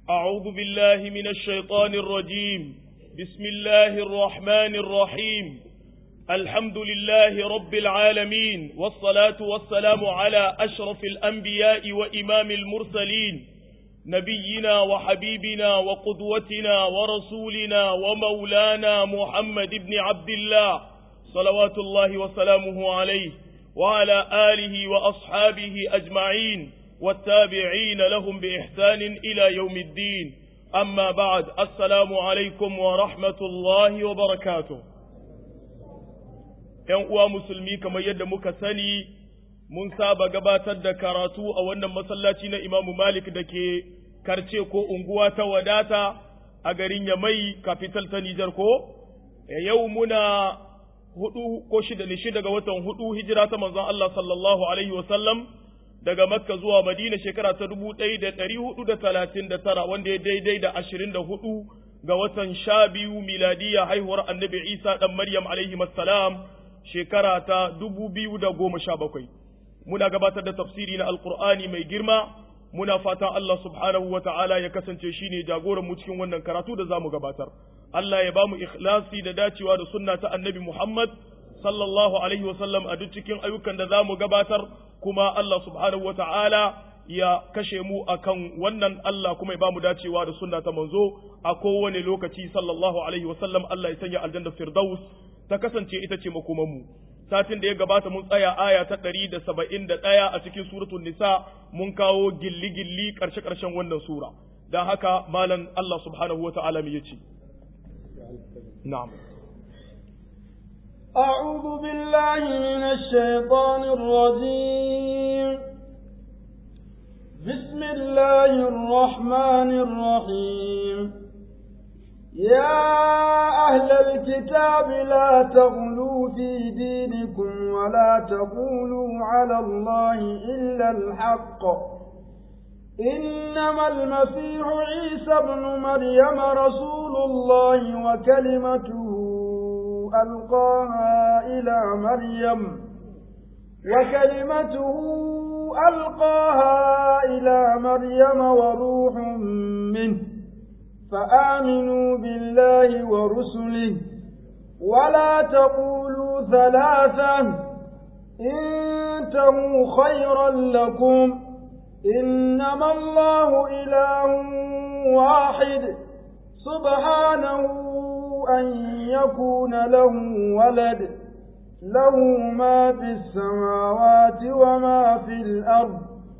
أعوذ بالله من الشيطان الرجيم بسم الله الرحمن الرحيم الحمد لله رب العالمين والصلاة والسلام على أشرف الأنبياء وإمام المرسلين نبينا وحبيبنا وقدوتنا ورسولنا ومولانا محمد بن عبد الله صلوات الله وسلامه عليه وعلى آله وأصحابه أجمعين والتابعين لهم بإحسان إلى يوم الدين أما بعد السلام عليكم ورحمة الله وبركاته ‘Yan uwa musulmi kamar yadda muka sani mun saba gabatar da karatu a wannan masallaci na Imamu Malik da ke karce ko unguwa ta wadata a garin Yamai kafital ta Nijar ko? Yau muna hudu ko shida ne shida ga watan hudu hijira ta manzon Allah sallallahu alaihi wasallam daga Makka zuwa Madina shekara ta dubu ɗaya da ɗari hudu da talatin da tara wanda ya daidai da ashirin da hudu ga watan sha biyu miladiya haihuwar annabi Isa ɗan Maryam alaihi salam shekara ta dubu biyu da goma sha bakwai. Muna gabatar da tafsiri na Alƙur'ani mai girma muna fatan Allah subhanahu wa ta'ala ya kasance shi ne jagoran mu cikin wannan karatu da za mu gabatar. Allah ya ba mu ikhlasi da dacewa da sunna ta annabi Muhammad sallallahu alaihi wasallam a duk cikin ayyukan da za mu gabatar kuma Allah subhanahu wa ta'ala ya kashe mu akan wannan Allah kuma ya ba mu dacewa da sunna ta manzo a kowane lokaci sallallahu alaihi wasallam Allah ya sanya aljanna firdaus ta kasance ita ce makoman mu satin da ya gabata mun tsaya aya ta ɗari da saba'in da ɗaya a cikin suratul nisa mun kawo gilli-gilli ƙarshe-ƙarshen wannan sura don haka malam Allah subhanahu wa ta'ala ya ce na'am أعوذ بالله من الشيطان الرجيم بسم الله الرحمن الرحيم يا أهل الكتاب لا تغلوا في دينكم ولا تقولوا على الله إلا الحق إنما المسيح عيسى ابن مريم رسول الله وكلمته ألقاها إلى مريم وكلمته ألقاها إلى مريم وروح منه فآمنوا بالله ورسله ولا تقولوا ثلاثة انتهوا خيرا لكم إنما الله إله واحد سبحانه أن يكون له ولد له ما في السماوات وما في الأرض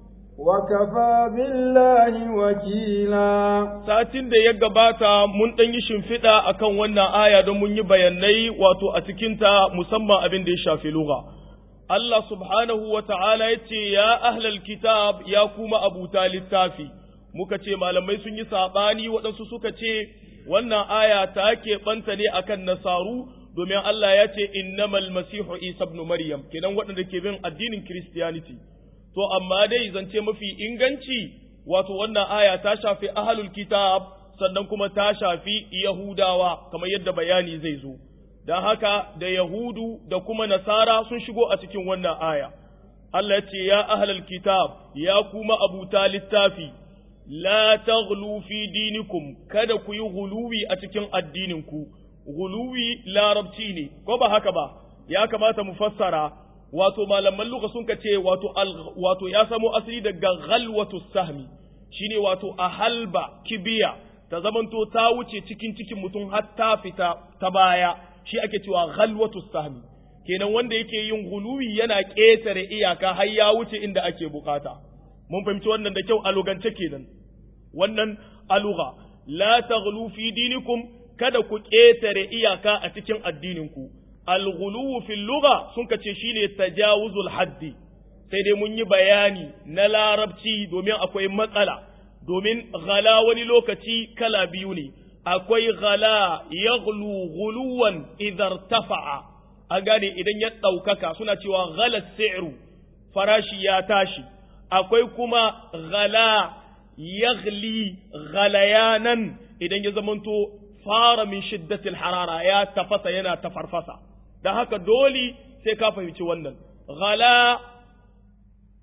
وكفى بالله وكيلا satin da ya gabata mun ɗan yi shimfiɗa akan wannan aya don mun yi bayanai wato a cikinta musamman abin da ya shafi lugha Allah subhanahu wa ta'ala ya ce ya ahlal kitab ya kuma abuta littafi muka ce malamai sun yi saɓani waɗansu suka ce wannan aya ta keɓanta ne akan nasaru domin Allah ya ce innamal masihu isa ibn maryam kenan waɗanda ke bin addinin christianity to amma dai zance mafi inganci wato wannan aya ta shafi ahlul kitab sannan kuma ta shafi yahudawa kamar yadda bayani zai zo don haka da yahudu da kuma nasara sun shigo a cikin wannan aya Allah ya ce ya ahlul kitab ya kuma abuta littafi la taghlu fi dinikum kada ku yi guluwi a cikin addininku guluwi larabci ne ko ba haka ba ya kamata mu fassara wato malaman luka sun ka ce wato wato ya samo asali daga ghalwatu sahmi shine wato a halba kibiya ta zamanto ta wuce cikin cikin mutum har ta fita ta baya shi ake cewa ghalwatu sahmi kenan wanda yake yin guluwi yana ƙetare iyaka har ya wuce inda ake bukata mun fahimci wannan da kyau a lugance kenan wannan aluga la taghlu fi dinikum kada ku ƙetare iyaka a cikin addininku al-ghuluwu fil lugha sun kace shine tajawuzul haddi sai dai mun yi bayani na larabci domin akwai matsala domin ghala wani lokaci kala biyu ne akwai ghala yaghlu ghuluwan idhar tafa'a an gane idan ya ɗaukaka suna cewa ghala si'ru farashi ya tashi akwai kuma ghala yaghli ghalayanan idan ya zamanto fara min shiddatil harara ya tafasa yana tafarfasa dan haka dole sai ka fahimci wannan ghala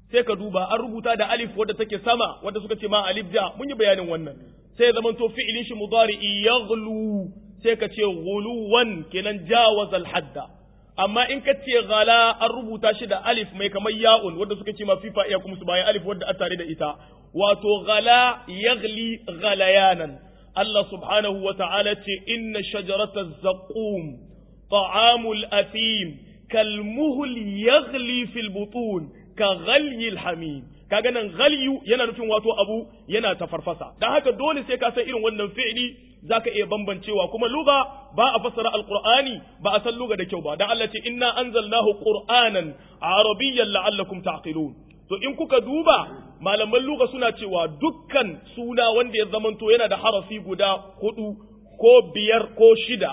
sai ka duba an rubuta da alif wadda take sama wadda suka ce ma alif ja mun yi bayanin wannan sai ya zamanto fi'ilin shi mudari'i yaghlu sai ka ce ghuluwan kenan jawaza al-hadda amma in ka ce ghala an rubuta shi da alif mai kamar ya'un wadda suka ce ma fifa iya kuma su bayan alif wadda a tare da ita wato ghala yaghli ghalayanan Allah subhanahu wa ta'ala ce inna shajarata zaqum ta'amul athim kalmuhul yaghli fil butun ka ghalyil hamim kaga nan ghalyu yana nufin wato abu yana tafarfasa dan haka dole sai ka san irin wannan fi'ili zaka iya bambancewa kuma lugha ba a fassara alqur'ani ba a san lugha da kyau ba dan Allah ce inna anzalnahu qur'anan arabiyyan la'allakum ta'qilun to in kuka duba malaman lugha suna cewa dukkan suna wanda ya zamanto yana da harafi guda hudu ko biyar ko shida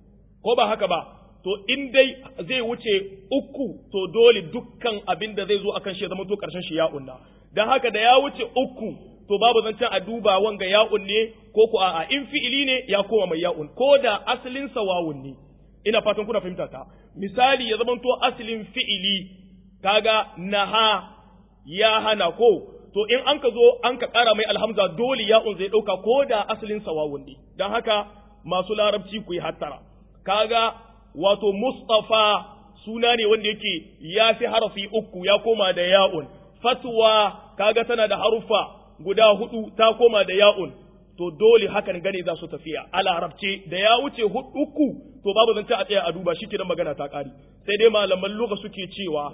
ko ba haka ba to in dai zai wuce uku to dole dukkan abin da zai zo akan shi ya zama to karshen shi ya'un na dan haka da ya wuce uku to babu zancen a duba wanga ya'un ne ko ko a'a in fi'ili ne ya koma mai ya'un ko da asalin sa wawun ne ina fatan kuna fahimta ta misali ya zama to asalin fi'ili kaga naha ya hana ko to in an ka zo an ka kara mai alhamza dole ya'un zai dauka ko da asalin sa wawun ne dan haka masu larabci ku yi hattara kaga wato Mustafa suna ne wanda yake ya fi harafi uku ya koma da ya'un, fatwa kaga tana da harufa guda hudu ta koma da ya'un, to dole hakan gane za su tafiya a larabce da ya wuce uku to babu zance a tsaya a duba shi kenan magana ta ƙari sai dai malaman luga suke cewa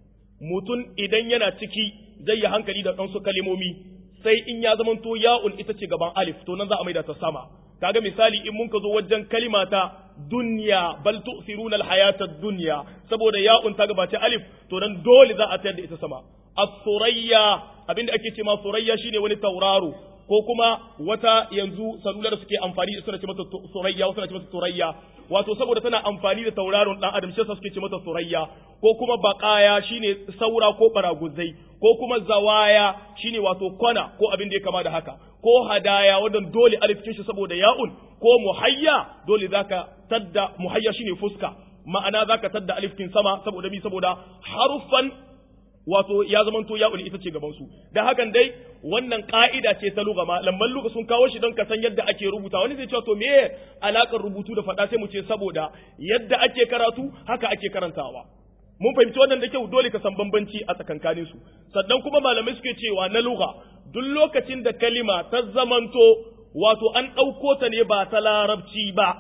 mutum idan yana ciki zai yi hankali da ɗansu kalimomi sai in ya zamanto ya'un ita ce gaban alif to nan za a maida ta sama kaga misali in mun ka zo wajen kalimata dunya bal tu'thiruna al-hayata ad-dunya saboda ya'un ta gabace alif to nan dole za a tayar da ita sama as-surayya abinda ake ce ma surayya shine wani tauraro ko kuma wata yanzu salula da suke amfani da suna ce mata surayya wasu na ce mata surayya wato saboda tana amfani da tauraron dan adam shi yasa suke ce mata surayya ko kuma baqaya shine saura ko baraguzai ko kuma zawaya shine wato kwana ko abin da ya kama da haka ko hadaya wannan dole alif shi saboda ya'un ko muhayya dole zaka tadda muhayya shine fuska ma'ana zaka tadda alif kin sama saboda bi saboda haruffan wato ya zamanto ya uli ita ce gaban su da hakan dai wannan ka'ida ce ta lugha lamban lugha sun kawo shi don ka san yadda ake rubuta wani zai ce to me alakar rubutu da faɗa sai mu ce saboda yadda ake karatu haka ake karantawa mun fahimci wannan da kyau dole ka san bambanci a tsakankanin su sannan kuma malamai suke cewa na lugha duk lokacin da kalima ta zamanto wato an ɗauko ta ne ba ta larabci ba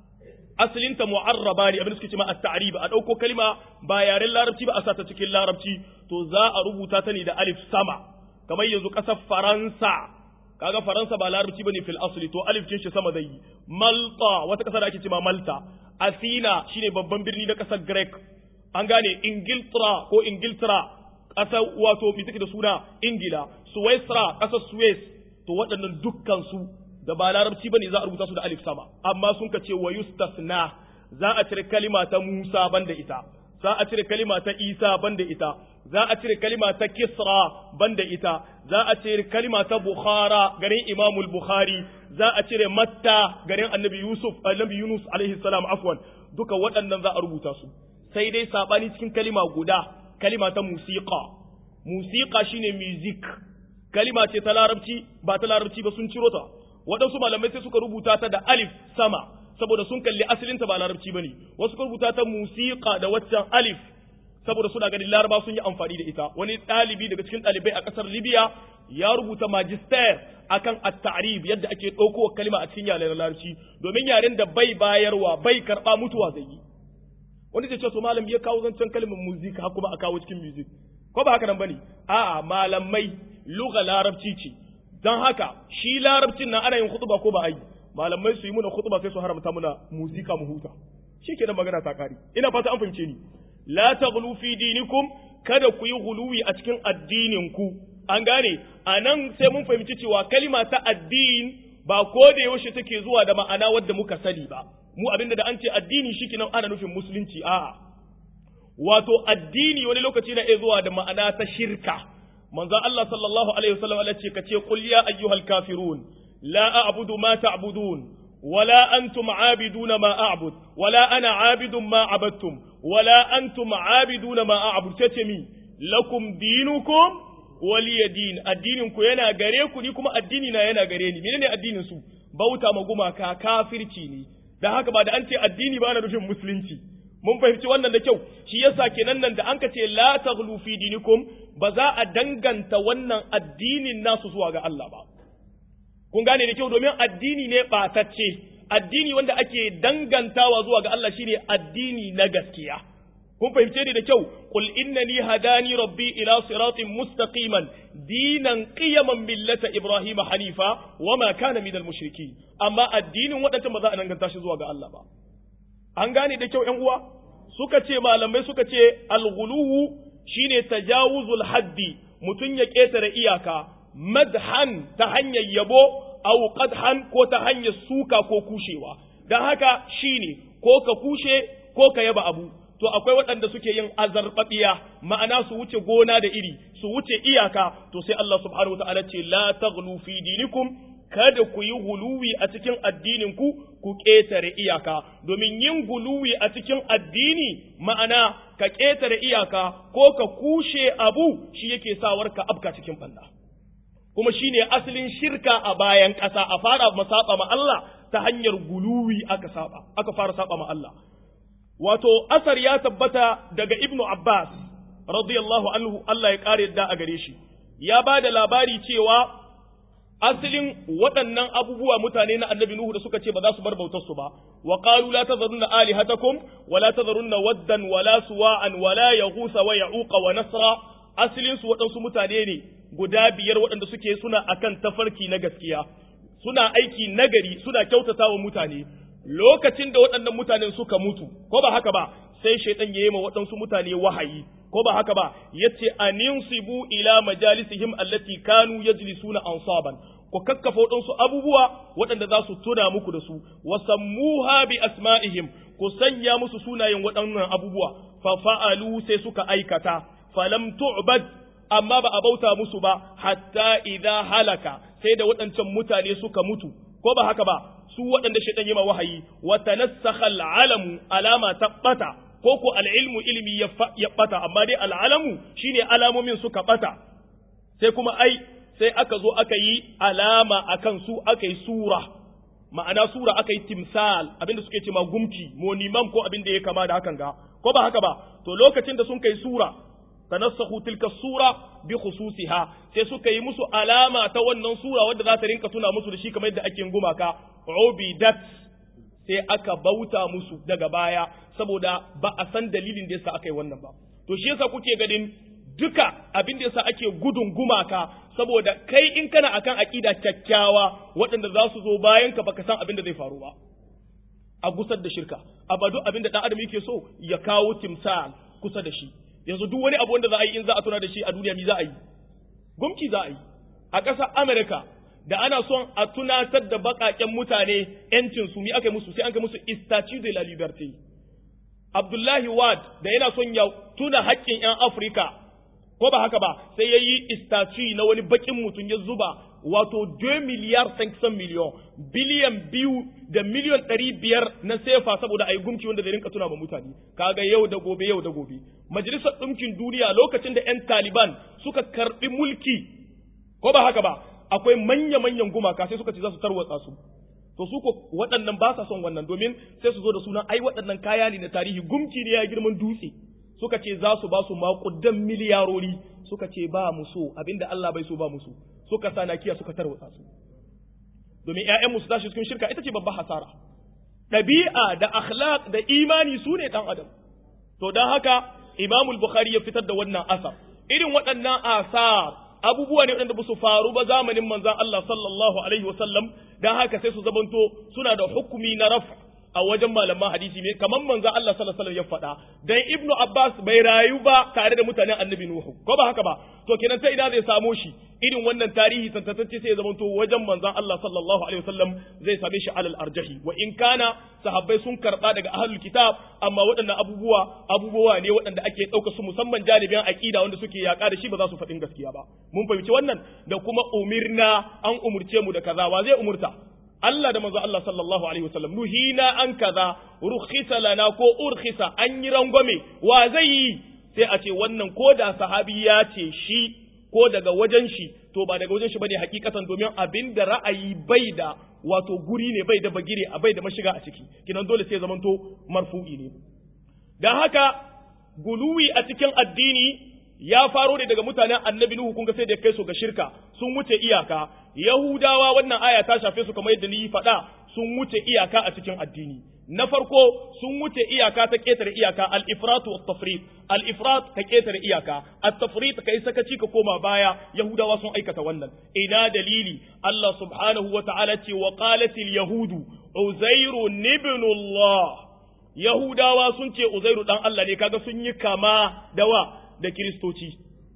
asalinta mu'arraba ne abin da suke cewa at-ta'rib a dauko kalima ba yaren larabci ba a sata cikin larabci to za a rubuta ta ne da alif sama kamar yanzu kasar faransa kaga faransa ba larabci bane fil asli to alif kin shi sama zai yi malta wata kasa da ake cewa malta athena shine babban birni na kasar greek an gane ingiltra ko ingiltra kasar wato me take da suna ingila suwaisra kasar suez to waɗannan dukkan su da ba larabci bane za a rubuta su da alif sama amma sun ka ce wa yustasna za a cire kalima ta Musa banda ita za a cire kalima ta Isa banda ita za a cire kalima ta Kisra banda ita za a cire kalima ta Bukhara garin Imam Bukhari za a cire Matta garin Annabi Yusuf Annabi Yunus alaihi salam afwan duka waɗannan za a rubuta su sai dai sabani cikin kalima guda kalima ta musiqa musiqa shine music kalima ce ta larabci ba ta larabci ba sun ciro ta waɗansu malamai sai suka rubuta ta da alif sama saboda sun kalli asalinta ba larabci bane wasu suka rubuta ta musiqa da waccan alif saboda suna ganin laraba sun yi amfani da ita wani ɗalibi daga cikin ɗalibai a ƙasar libya ya rubuta magister akan at-ta'rib yadda ake ɗaukowa kalma a cikin yaren larabci domin yaren da bai bayarwa bai karɓa mutuwa zai yi wani zai ce to malam ya kawo zancen kalmar music har kuma a kawo cikin music ko ba haka nan bane a'a malamai lugha larabci ce don haka shi larabcin nan ana yin khutba ko ba a yi malamai su yi muna khutba sai su haramta muna musika mu huta shikenan magana ta kare ina fata an fahimce ni la taghlu fi dinikum kada ku yi guluwi a cikin addinin ku an gane anan sai mun fahimci cewa kalima ta addin ba ko da yaushe take zuwa da ma'ana wadda muka sani ba mu abinda da an ce addini shikenan ana nufin musulunci a'a wato addini wani lokaci na iya zuwa da ma'ana ta shirka manzon Allah sallallahu alaihi wasallam ya ce kace qul ya ayyuhal kafirun la a'budu ma ta'budun wala antum aabiduna ma a'bud wala ana aabidun ma abattum wala antum aabiduna ma a'bud tace mi lakum dinukum waliya din addinin ku yana gare ku ni kuma addini na yana gare ni menene addinin su bauta ma gumaka kafirci ne dan haka ba da an ce addini ba na nufin musulunci mun fahimci wannan da kyau shi yasa kenan nan da an ka ce la taghlu fi dinikum ba za a danganta wannan addinin nasu zuwa ga Allah ba kun gane da kyau domin addini ne batacce addini wanda ake dangantawa zuwa ga Allah shine addini na gaskiya kun fahimce ni da kyau qul innani hadani rabbi ila siratin mustaqiman dinan qiyaman millata ibrahim hanifa wama kana minal mushriki amma addinin wadannan ba za a danganta shi zuwa ga Allah ba an gane da kyau ƴan uwa suka ce malamai suka ce alghuluwu shine tajawuzul haddi mutun ya ketare iyaka madhan ta hanyar yabo aw qadhan ko ta hanyar suka ko kushewa dan haka shine ko ka kushe ko ka yaba abu to akwai waɗanda suke yin azarbaɗiya ma'ana su wuce gona da iri su wuce iyaka to sai Allah subhanahu wataala ce la taghlu fi dinikum kada ku yi guluwi a cikin addinin ku ku ƙetare iyaka domin yin guluwi a cikin addini ma'ana ka ƙetare iyaka ko ka kushe abu shi yake sawar ka afka cikin banda kuma shine asalin shirka a bayan ƙasa a fara masaba ma Allah ta hanyar guluwi aka saba aka fara saba ma Allah wato asar ya tabbata daga Ibn Abbas radiyallahu anhu Allah ya kare yadda a gare shi ya ba da labari cewa asalin waɗannan abubuwa mutane na annabi Nuhu da suka ce ba za su bar bautar su ba wa qalu la tadharunna alihatakum wa la tadharunna waddan wa la suwa'an wa la yaghusa wa ya'uqa wa nasra asalin su waɗansu mutane ne guda biyar waɗanda suke suna akan tafarki na gaskiya suna aiki nagari suna kyautata wa mutane lokacin da waɗannan mutanen suka mutu ko ba haka ba sai shaitan ya yi ma waɗansu mutane wahayi ko ba haka ba yace aninsibu ila majalisihim allati kanu yajlisuna ansaban ku kakkafa waɗansu abubuwa waɗanda za su tuna muku da su wasammuha bi asma'ihim ku sanya musu sunayen waɗannan abubuwa fa fa'alu sai suka aikata falam tu'bad amma ba a bauta musu ba hatta idza halaka sai da waɗancan mutane suka mutu ko ba haka ba su waɗanda shaitan yi ma wahayi wa tanassakha al'alamu alama tabbata ko ko al'ilmu ilimi ya bata amma dai al'alamu shine alamomin suka bata sai kuma ai sai aka zo aka yi alama akan su aka yi sura ma'ana sura aka yi timsal abinda suke ce ma gumki monimam ko abinda ya kama da hakan ga ko ba haka ba to lokacin da sun kai sura tanassahu tilka sura bi khususiha sai suka yi musu alama ta wannan sura wadda za ta rinka tuna musu da shi kamar yadda ake gumaka ubidat sai aka bauta musu daga baya saboda ba a san dalilin da yasa aka yi wannan ba to shi yasa kuke ganin duka abin da yasa ake gudun gumaka saboda kai in kana akan aqida kyakkyawa waɗanda za su zo bayan ka baka san abin da zai faru ba a gusar da shirka amma duk abin da dan adam yake so ya kawo timsal kusa da shi yanzu duk wani abu wanda za a yi in za a tuna da shi a duniya mi za a yi gumki za a yi a ƙasar Amerika da ana son a tunatar da baƙaƙen mutane ‘yancin su mi aka yi musu sai an kai musu Statue de la Liberté. Abdullahi Wad da yana son ya tuna haƙƙin ‘yan Afirka, ko ba haka ba, sai ya yi statue na wani baƙin mutum ya zuba wato 2 miliyar 500 miliyon, biliyan biyu da miliyon ɗari biyar na sefa saboda a yi gumki wanda zai rinka tuna ma mutane. Kaga yau da gobe yau da gobe. Majalisar Ɗinkin Duniya lokacin da ‘yan Taliban suka karɓi mulki, ko ba haka ba, akwai manya-manyan gumaka sai suka ce za su tarwatsa su to su ko waɗannan ba sa son wannan domin sai su zo da sunan ai waɗannan kaya ne na tarihi gumki ne ya girman dutse suka ce za su ba su maƙudan miliyarori suka ce ba mu so abinda Allah bai so ba mu so suka sa nakiya suka tarwatsa su domin ƴaƴanmu su tashi cikin shirka ita ce babbar hasara ɗabi'a da akhlaq da imani su ne ɗan adam to don haka imamul bukhari ya fitar da wannan asar irin waɗannan asar abubuwa ne waɗanda ba su faru ba zamanin manzan Allah sallallahu alaihi wasallam dan haka sai su zamanto suna da hukumi na raf a wajen malaman hadisi ne kamar manzan Allah sallallahu alaihi wasallam ya faɗa dan Ibn Abbas bai rayu ba tare da mutanen Annabi Nuhu ko ba haka ba to kenan ta ina zai samo shi irin wannan tarihi tantatacce sai ya zamanto wajen manzan Allah sallallahu alaihi wasallam zai same shi alal arjahi wa in kana sahabbai sun karba daga ahlul kitab amma waɗannan abubuwa abubuwa ne waɗanda ake ɗauka su musamman janibin aqida wanda suke yaƙa da shi ba za su faɗin gaskiya ba mun fahimci wannan da kuma umirna an umurce mu da kaza wa zai umurta Allah da manzo Allah sallallahu alaihi wasallam nuhina an kaza rukhisa lana ko urkhisa an yi rangwame wa zai yi sai a ce wannan ko da sahabi ya ce shi ko daga wajen shi to ba daga wajen shi bane hakikatan domin abin da ra'ayi bai da wato guri ne bai da bagire a bai da mashiga a ciki kinan dole sai zamanto marfu'i ne dan haka guluwi a cikin addini ya faro ne daga mutanen annabi Nuhu kun ga sai da kai su ga shirka sun wuce iyaka Yahudawa wannan aya ta shafe su kamar yadda ni faɗa sun wuce iyaka a cikin addini na farko sun wuce iyaka ta ketare iyaka al-ifrat wa tafrit al-ifrat ka ketare iyaka at-tafrit kai sakaci ka koma baya Yahudawa sun aikata wannan ina dalili Allah subhanahu wa ta'ala ce wa qalat al-yahudu uzairu ibn Allah Yahudawa sun ce uzairu dan Allah ne kaga sun yi kama da wa da kiristoci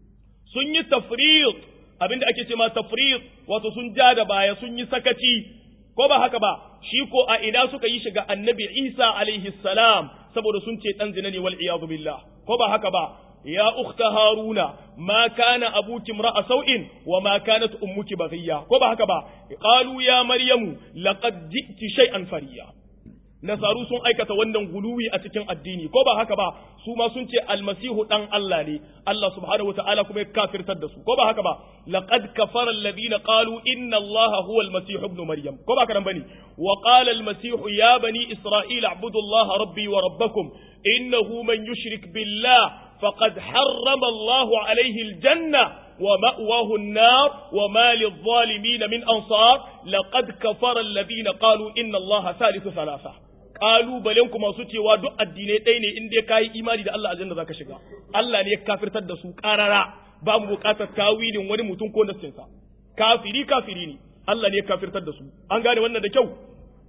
sun yi tafriq abinda ake ce ma tafriq wato sun ja da baya sun yi sakaci ko ba haka ba shi ko a ina suka yi shiga annabi Isa alaihi salam saboda sun ce dan zina ne wal iyadu billah ko ba haka ba ya ukhta haruna ma kana abuki imra'a sau'in wa ma kanat ummuki baghiya ko ba haka ba qalu ya maryamu laqad ji'ti shay'an fariya nasaru sun aikata wannan guluwi a cikin addini ko ba haka ba su ma sun ce almasihu dan Allah ne Allah subhanahu wataala kuma ya kafirtar da su ko ba haka ba laqad kafara alladhina qalu inna Allah huwa almasih ibn maryam ko ba haka bane wa qala almasih ya bani isra'ila a'budu Allah rabbi wa rabbakum innahu man yushrik billah faqad harrama Allah alayhi aljanna ومأواه النار وما للظالمين من أنصار لقد كفر الذين قالوا إن الله ثالث ثلاثة kalubalen ku masu cewa duk addinai ɗaya ne in dai kayi imani da Allah aljanna zaka shiga Allah ne ya kafirtar da su karara ba mu buƙatar tawilin wani mutum ko nassinsa kafiri kafiri ne Allah ne ya kafirtar da su an gane wannan da kyau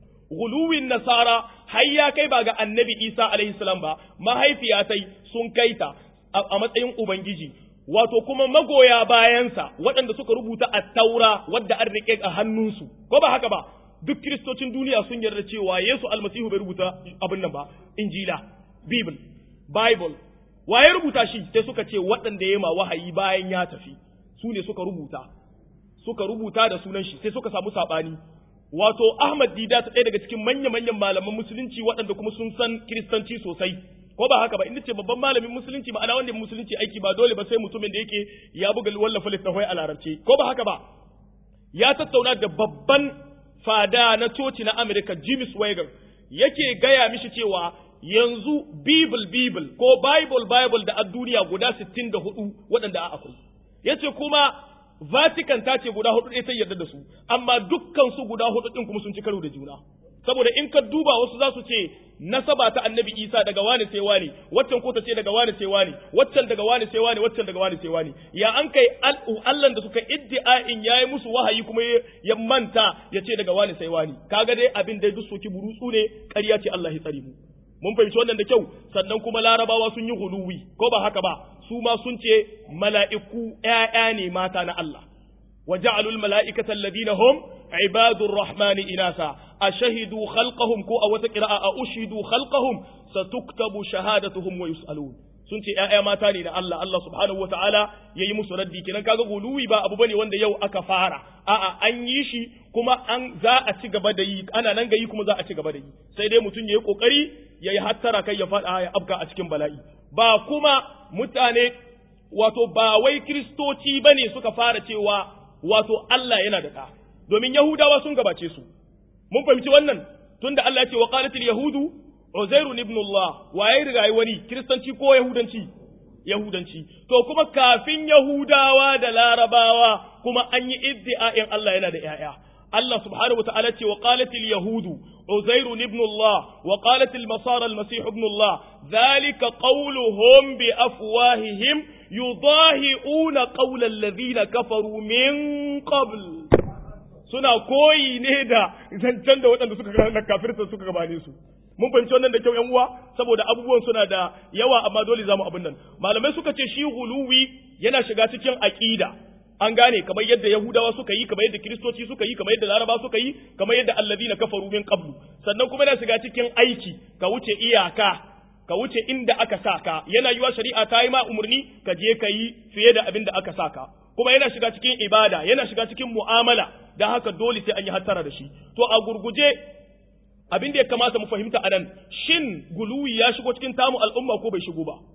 guluwin nasara har ya kai ba ga annabi Isa alaihi salam ba mahaifiyatai sun kai ta a matsayin ubangiji wato kuma magoya bayansa waɗanda suka rubuta a taura wadda an riƙe a hannunsu ko ba haka ba duk kiristocin duniya sun yarda cewa Yesu almasihu bai rubuta abin nan ba injila bible bible waye rubuta shi sai suka ce waɗanda ya ma wahayi bayan ya tafi su ne suka rubuta suka rubuta da sunan shi sai suka samu saɓani wato Ahmad Dida ta ɗaya daga cikin manya-manyan malaman musulunci waɗanda kuma sun san kiristanci sosai ko ba haka ba inda ce babban malamin musulunci ma'ana wanda musulunci aiki ba dole ba sai mutumin da yake ya buga wallafa littafai a larabci ko ba haka ba ya tattauna da babban fada na coci na Amerika James Wager yake gaya mishi cewa yanzu Bible Bible ko Bible Bible da a duniya guda 64 waɗanda a akwai yace kuma Vatican ta ce guda hudu ɗaya ta yarda da su amma dukkan su guda hudu ɗin kuma sun ci karo da juna saboda in ka duba wasu za su ce nasaba ta annabi isa daga wani sai wani waccan ko ta ce daga wani sai wani waccan daga wani sai wani waccan daga wani sai wani ya an kai allan da suka iddi'a'in yayi musu wahayi kuma ya manta ya ce daga wani sai wani kaga dai abin dai duk soki burutsu ne ƙarya ce Allah ya tsare mu mun fahimci wannan da kyau sannan kuma larabawa sun yi huluwi ko ba haka ba su ma sun ce mala'iku ƴaƴa ne mata na Allah وجعلوا الملائكة الذين هم عباد الرحمن إناثا أشهدوا خلقهم كو أو تقراء أشهدوا خلقهم ستكتب شهادتهم ويسألون sun ce ‘ya'ya mata ne na Allah, Allah subhanahu wa ta'ala ya yi musu raddi kenan kaga guluwi ba abu bane wanda yau aka fara, a'a an yi shi kuma an za a ci gaba da yi, ana nan gayi kuma za a ci gaba da yi, sai dai mutum ya yi ƙoƙari ya yi hattara kai ya faɗa ya afka a cikin bala'i. Ba kuma mutane wato ba wai kiristoci bane suka fara cewa wato Allah yana da ɗa, domin Yahudawa sun gabace su. Mun fahimci wannan, tunda Allah ya ce wa qalatil yahudu Uzairu ibn Allah, waye rigayi wani, Kiristanci ko Yahudanci? Yahudanci. To kuma kafin Yahudawa da Larabawa kuma an yi iddi'a'in Allah yana da ‘ya'ya. Allah subhanahu wa ta'ala ce wa qalatil yahudu Uzairu ibn Allah wa qalatil masara al-masih ibn Allah dhalika qawluhum bi afwahihim yudahi'una qawla alladhina kafaru min qabl suna koyi ne da zancen da waɗanda suka kafirta suka gabane su mun fahimci wannan da kyau yan uwa saboda abubuwan suna da yawa amma dole zamu abin nan malamai suka ce shi guluwi yana shiga cikin aqida an gane kamar yadda yahudawa suka yi kamar yadda kiristoci suka yi kamar yadda laraba suka yi kamar yadda alladina kafaru min qablu sannan kuma yana shiga cikin aiki ka wuce iyaka ka wuce inda aka sa ka yana yiwa shari'a ta yi ma umarni ka je ka yi fiye da abin da aka sa ka kuma yana shiga cikin ibada yana shiga cikin mu'amala dan haka dole sai an yi hattara da shi to a gurguje abin da ya kamata mu fahimta anan shin guluwi ya shigo cikin tamu al'umma ko bai shigo ba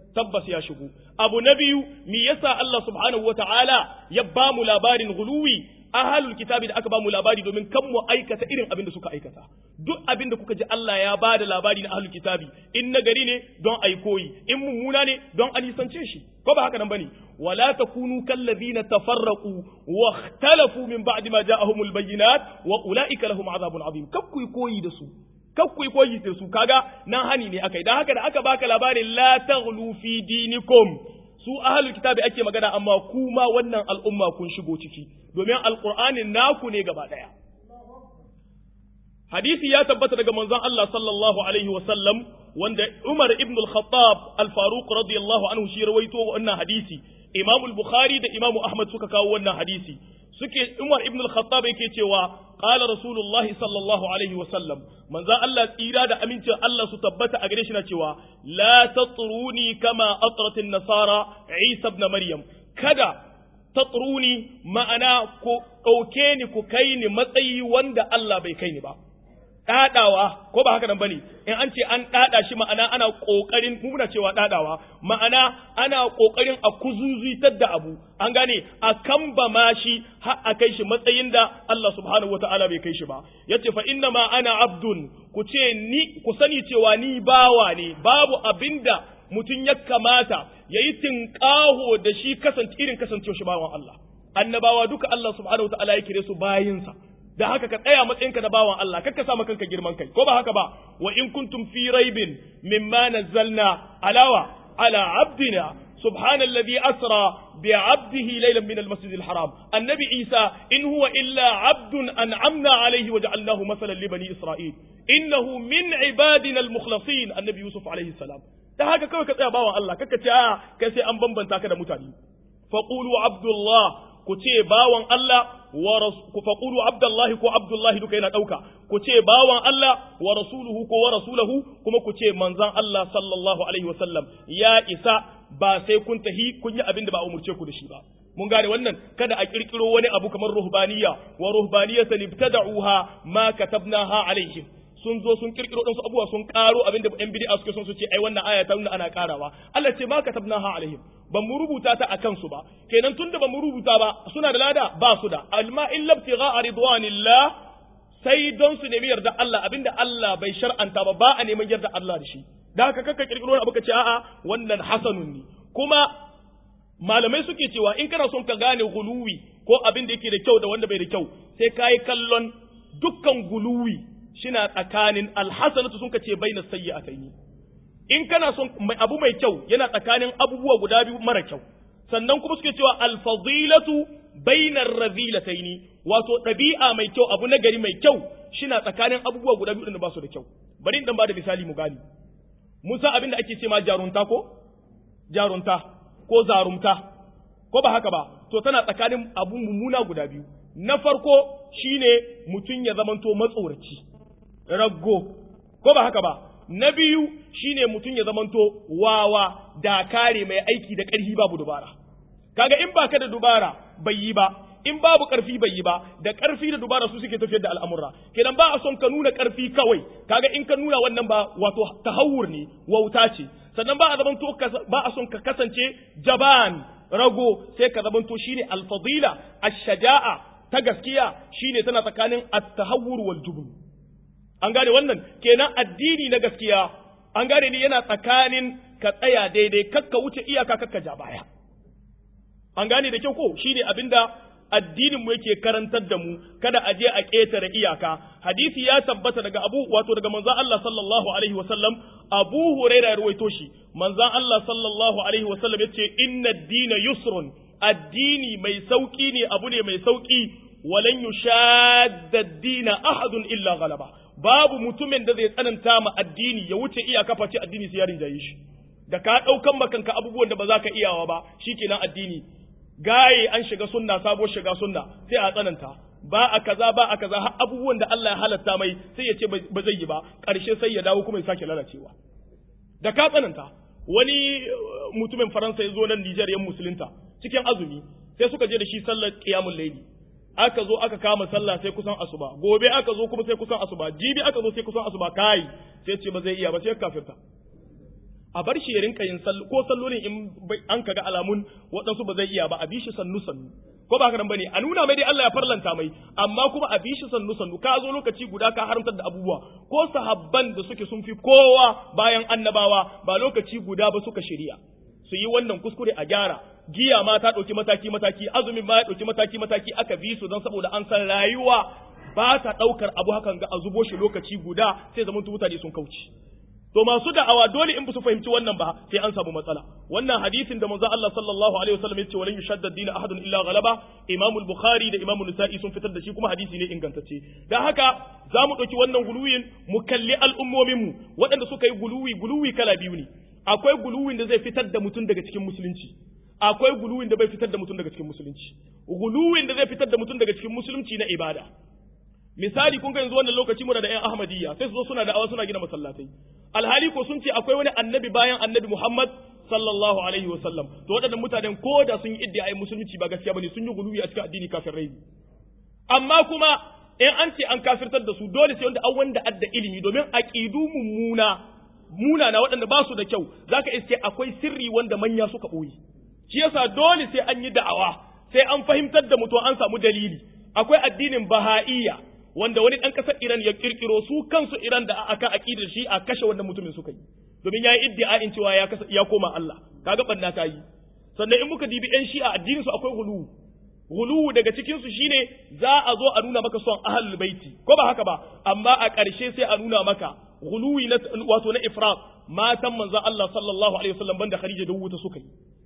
tabbas ya shigo abu na biyu me yasa Allah subhanahu wataala ya ba mu labarin guluwi ahalul kitabi da aka ba mu labari domin kan mu aikata irin abin da suka aikata duk abin da kuka ji Allah ya ba da labari na ahalul kitabi in nagari ne don ai koyi in mummuna ne don a nisance shi ko ba haka nan bane wala takunu kallazina tafarraqu wa ikhtalafu min ba'di ma ja'ahumul bayyinat wa ulaika lahum azabun azim kakku koyi da su kakku koyi da su kaga nan hani ne akai dan haka da aka baka labarin la taghlu fi dinikum su ahlul kitabi ake magana amma kuma wannan al'umma kun shigo ciki domin alqur'anin naku ne gaba daya hadisi ya tabbata daga manzon Allah sallallahu alaihi wa sallam wanda Umar ibn al-Khattab al-Faruq radiyallahu anhu shi rawaito wannan hadisi Imam al-Bukhari da Imam Ahmad suka kawo wannan hadisi suke Umar ibn al-Khattab yake cewa qala Rasulullah sallallahu alaihi wa sallam manzon Allah tsira da amincin Allah su tabbata a gare shi na cewa la tatruni kama atratin nasara Isa ibn Maryam kada tatruni ma'ana ku ɗauke ni ku kai ni matsayi wanda Allah bai kai ni ba ɗaɗawa ko ba haka nan bane in an ce an ɗaɗa shi ma'ana ana ƙoƙarin muna cewa ɗaɗawa ma'ana ana ƙoƙarin a kuzuzuitar da abu an gane a kamba ma shi har a kai shi matsayin da Allah subhanahu wata'ala bai kai shi ba yace fa inna ma ana abdun ku ce ni ku sani cewa ni bawa ne babu abinda mutum ya kamata yayi tinƙaho da shi kasance irin kasancewa shi bawan Allah annabawa duka Allah subhanahu wata'ala ya kire su bayinsa da haka ka tsaya matsayinka na bawan Allah kakka sa kanka girman kai ko ba haka ba wa in kuntum fi raibin mimma nazzalna alawa ala abdina سبحان الذي أسرى بعبده ليلا من المسجد الحرام النبي عيسى إن هو إلا عبد أنعمنا عليه وجعلناه مثلا لبني إسرائيل إنه من عبادنا المخلصين النبي يوسف عليه السلام da haka kawai ka tsaya bawan Allah kaka ce a kai sai an bambanta ka da mutane faqulu abdullah ku ce bawan Allah wa ku faqulu abdullahi ko abdullahi duka yana dauka ku ce bawan Allah wa rasuluhu ko wa rasuluhu kuma ku ce manzon Allah sallallahu alaihi wasallam ya isa ba sai kun tahi kun yi abin da ba a umurce ku da shi ba mun gane wannan kada a kirkiro wani abu kamar ruhbaniya wa ruhbaniyatan ibtada'uha ma katabnaha alaihim sun zo sun kirkiro ɗansu abubuwa sun ƙaro abin da ‘yan bid'a suke son su ce ai wannan aya ta nuna ana ƙarawa Allah ce ma katabnaha alaihim ban mu rubuta ta akan su ba kenan tunda ban mu rubuta ba suna da lada ba su da alma illa ibtigha ridwanillah sai don su nemi yarda Allah abinda Allah bai shar'anta ba ba a neman yarda Allah da shi da haka kakka kirkiro abu ka ce a'a wannan hasanun ne kuma malamai suke cewa in kana son ka gane guluwi ko abin da yake da kyau da wanda bai da kyau sai kai kallon dukkan guluwi shina tsakanin alhasanatu sun kace baina sayyi'ataini in kana son mai abu mai kyau yana tsakanin abubuwa guda biyu mara kyau sannan kuma suke cewa alfadilatu bainar razilataini wato ɗabi'a mai kyau abu na gari mai kyau shina tsakanin abubuwa guda biyu da ba su da kyau bari in dan ba da misali mu gani musa abin da ake ce ma jarunta ko jarunta ko zarumta ko ba haka ba to tana tsakanin abu mummuna guda biyu na farko shine mutum ya zamanto matsoraci raggo ko ba haka ba na biyu shine mutum ya zamanto wawa da kare mai aiki da ƙarfi babu dubara kaga in baka da dubara bai yi ba in babu ƙarfi bai yi ba da ƙarfi da dubara su suke tafiyar da al'amura kenan ba a son ka nuna ƙarfi kawai kaga in ka nuna wannan ba wato tahawur ne wauta ce sannan ba a zamanto ba a son ka kasance jaban rago sai ka zamanto shine alfadila ash-shaja'a ta gaskiya shine tana tsakanin at-tahawur wal jubn an gane wannan kenan addini na gaskiya an gane ni yana tsakanin ka tsaya daidai kakka wuce iyaka kakka ja baya an gane da kyau ko shine abinda addinin mu yake karantar da mu kada a je a ƙetare iyaka hadisi ya tabbata daga Abu wato daga manzon Allah sallallahu alaihi wasallam Abu Hurairah ruwaito shi manzon Allah sallallahu alaihi wasallam yace inna ad-dina yusrun addini mai sauki ne abu ne mai sauki walan yushadda ad-dina ahadun illa ghalaba babu mutumin da zai tsananta ma addini ya wuce iyaka face addini sai ya rinjaye shi da ka daukan makanka abubuwan da ba za ka iyawa ba shikenan addini gaye an shiga sunna sabo shiga sunna sai a tsananta ba a kaza ba a kaza har abubuwan da Allah ya halatta mai sai ya ce ba zai yi ba ƙarshe sai ya dawo kuma ya sake lalacewa da ka tsananta wani mutumin Faransa ya zo nan Nijar yan musulunta cikin azumi sai suka je da shi sallar qiyamul layli aka zo aka kama sallah sai kusan asuba gobe aka zo kuma sai kusan asuba jibi aka zo sai kusan asuba kai sai ce ba zai iya ba sai kafirta a bar shi ya rinka yin ko sallolin in an kaga alamun waɗansu ba zai iya ba a bi shi sannu sannu ko ba haka bane a nuna mai dai Allah ya farlanta mai amma kuma a bi shi sannu sannu ka zo lokaci guda ka haramtar da abubuwa ko sahabban da suke sun fi kowa bayan annabawa ba lokaci guda ba suka shirya su yi wannan kuskure a gyara giya ma ta ɗauki mataki mataki azumin ma ya ɗauki mataki mataki aka bi su don saboda an san rayuwa ba ta ɗaukar abu hakan ga a zubo shi lokaci guda sai zaman mutane sun kauce to masu da'awa dole in ba su fahimci wannan ba sai an samu matsala wannan hadisin da manzo Allah sallallahu alaihi wasallam yace walan yushaddad din ahadun illa ghalaba Imam al-Bukhari da Imam Nasa'i sun fitar da shi kuma hadisi ne ingantacce dan haka za mu ɗauki wannan guluwin mu kalli al'ummomin mu waɗanda suka yi guluwi guluwi kala biyu ne akwai guluwin da zai fitar da mutum daga cikin musulunci akwai guluwin da bai fitar da mutum daga cikin musulunci guluwin da zai fitar da mutum daga cikin musulunci na ibada misali kun ga yanzu wannan lokaci muna da ƴan ahmadiyya sai su zo suna da'awa suna gina masallatai alhali ko sun ce akwai wani annabi bayan annabi muhammad sallallahu alaihi wa sallam to waɗannan mutanen ko da sun yi iddia musulunci ba gaskiya bane sun yi guluwi a cikin addini kafin rai amma kuma in an ce an kafirtar da su dole sai wanda an wanda adda ilimi domin aqidu mummuna muna na waɗanda ba su da kyau zaka iske akwai sirri wanda manya suka ɓoye shi yasa dole sai an yi da'awa sai an fahimtar da mutum an samu dalili akwai addinin baha'iyya wanda wani ɗan ƙasar Iran ya ƙirƙiro su kansu Iran da aka aƙidar shi a kashe wannan mutumin suka yi domin ya yi iddia'in cewa ya ya koma Allah kaga banna ta yi sannan in muka dibi ƴan shi'a addinin su akwai huluwu huluwu daga cikin su shine za a zo a nuna maka son ahlul baiti ko ba haka ba amma a ƙarshe sai a nuna maka huluwi na wato na ifrat matan manzo Allah sallallahu alaihi wasallam banda Khadija da wuta suka yi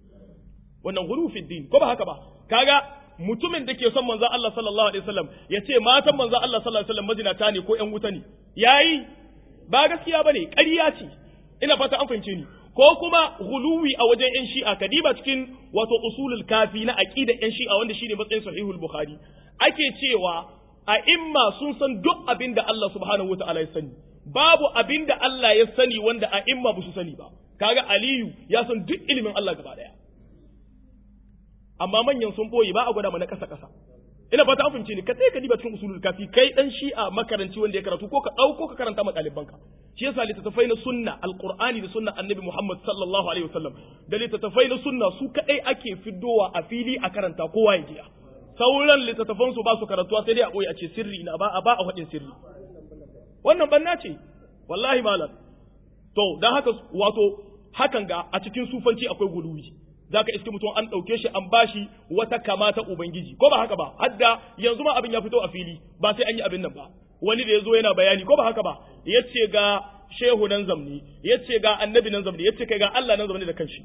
wannan huluwu fi din ko ba haka ba kaga mutumin da ke son manzon Allah sallallahu alaihi wasallam ya ce matan manzon Allah sallallahu alaihi wasallam mazinata ne ko ƴan wuta ne yayi ba gaskiya bane ƙarya ce ina fata an fahimce ni ko kuma huluwi a wajen ƴan shi'a kadiba cikin wato usulul kafi na aqidar ƴan shi'a wanda shine matsayin sahihul bukhari ake cewa a imma sun san duk abin da Allah subhanahu wataala ya sani babu abin da Allah ya sani wanda a imma ba su sani ba kaga aliyu ya san duk ilimin Allah gaba daya amma manyan sun boye ba a gwada mana kasa kasa ina fata an fahimce ni ka sai ka diba cikin usulul kafi kai dan shi'a makaranci wanda ya karatu ko ka dauko ka karanta ma ɗalibanka shi yasa littattafai na sunna alqur'ani da sunna annabi muhammad sallallahu alaihi wasallam da littattafai na sunna su kadai ake fiddowa a fili a karanta kowa ya jiya sauran littattafan su ba su karantuwa sai dai a boye a ce sirri na ba a ba a faɗin sirri wannan banna ce wallahi malam to dan haka wato hakan ga a cikin sufanci akwai guluwi zaka iske mutum an ɗauke shi an bashi wata kama ta ubangiji ko ba haka ba hadda yanzu ma abin ya fito a fili ba sai an yi abin nan ba wani da ya zo yana bayani ko ba haka ba yace ga shehu nan zamni yace ga annabi nan zamni yace kai ga Allah nan zamni da kanshi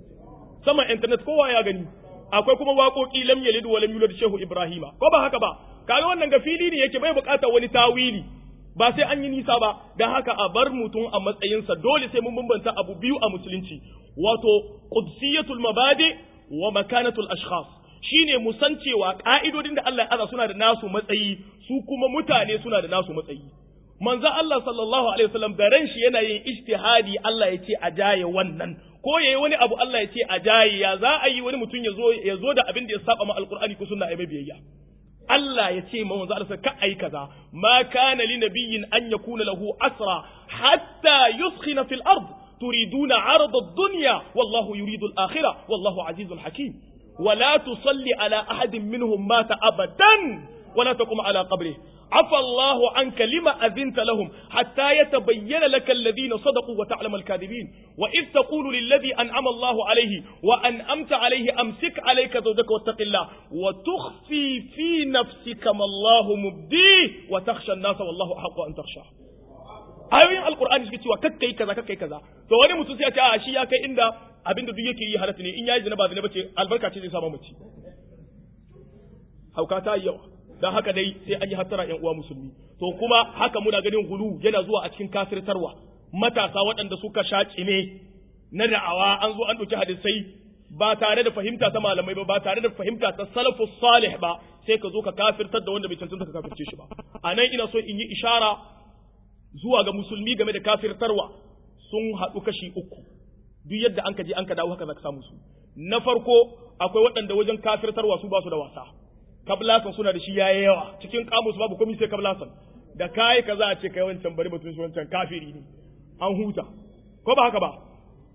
saman internet kowa ya gani akwai kuma waƙoƙi lam yalid wa lam yulad shehu ibrahima ko ba haka ba kaga wannan ga fili ne yake bai buƙatar wani tawili ba sai an yi nisa ba don haka a bar mutum a matsayinsa dole sai mun bambanta abu biyu a musulunci wato qudsiyatul mabadi wa makanatul ashkhas shine mu san cewa ka'idodin da Allah ya aza suna da nasu matsayi su kuma mutane suna da nasu matsayi manzo Allah sallallahu alaihi wasallam da ran shi yana yin ijtihadi Allah ya ce a jaye wannan ko yayi wani abu Allah ya ce a jaye ya za a yi wani mutum ya zo ya zo da abin da ya saba ma alqur'ani ko sunna ai mai biyayya Allah ya ce ma manzo Allah ka ai kaza ma kana li nabiyyin an yakuna lahu asra hatta yuskhina fil ard turiduna arada ad-dunya wallahu yuridu al-akhirah wallahu azizun hakim ولا تصلي على أحد منهم مات أبدا ولا تقم على قبره عفى الله عنك لما أذنت لهم حتى يتبين لك الذين صدقوا وتعلم الكاذبين وإذ تقول للذي أنعم الله عليه وأنأمت عليه أمسك عليك زوجك واتق الله وتخفي في نفسك ما الله مبديه وتخشى الناس والله أحق أن تخشاه ayoyin alkur'ani suke cewa kakkai kaza kakkai kaza to wani mutum sai ya ce a shi ya kai inda abinda duk yake yi halatta ne in yayi zina ba zina bace albarka ce zai samu mace hauka ta yi yawa dan haka dai sai an yi hattara yan uwa musulmi to kuma haka muna ganin gulu yana zuwa a cikin kafirtarwa matasa waɗanda suka shaƙi ne na da'awa an zo an ɗauki hadisai ba tare da fahimta ta malamai ba ba tare da fahimta ta salafus salih ba sai ka zo ka kafirtar da wanda bai cancanta ka kafirce shi ba anan ina so in yi ishara zuwa ga musulmi game da kafirtarwa sun haɗu kashi uku duk yadda an ka je an ka dawo haka za ka samu su na farko akwai waɗanda wajen kafirtarwa su ba su da wasa kablasan suna da shi yayi yawa cikin kamus babu komai sai kablasan da kai kaza a ce kai wancan bari mutum shi wancan kafiri ne an huta ko ba haka ba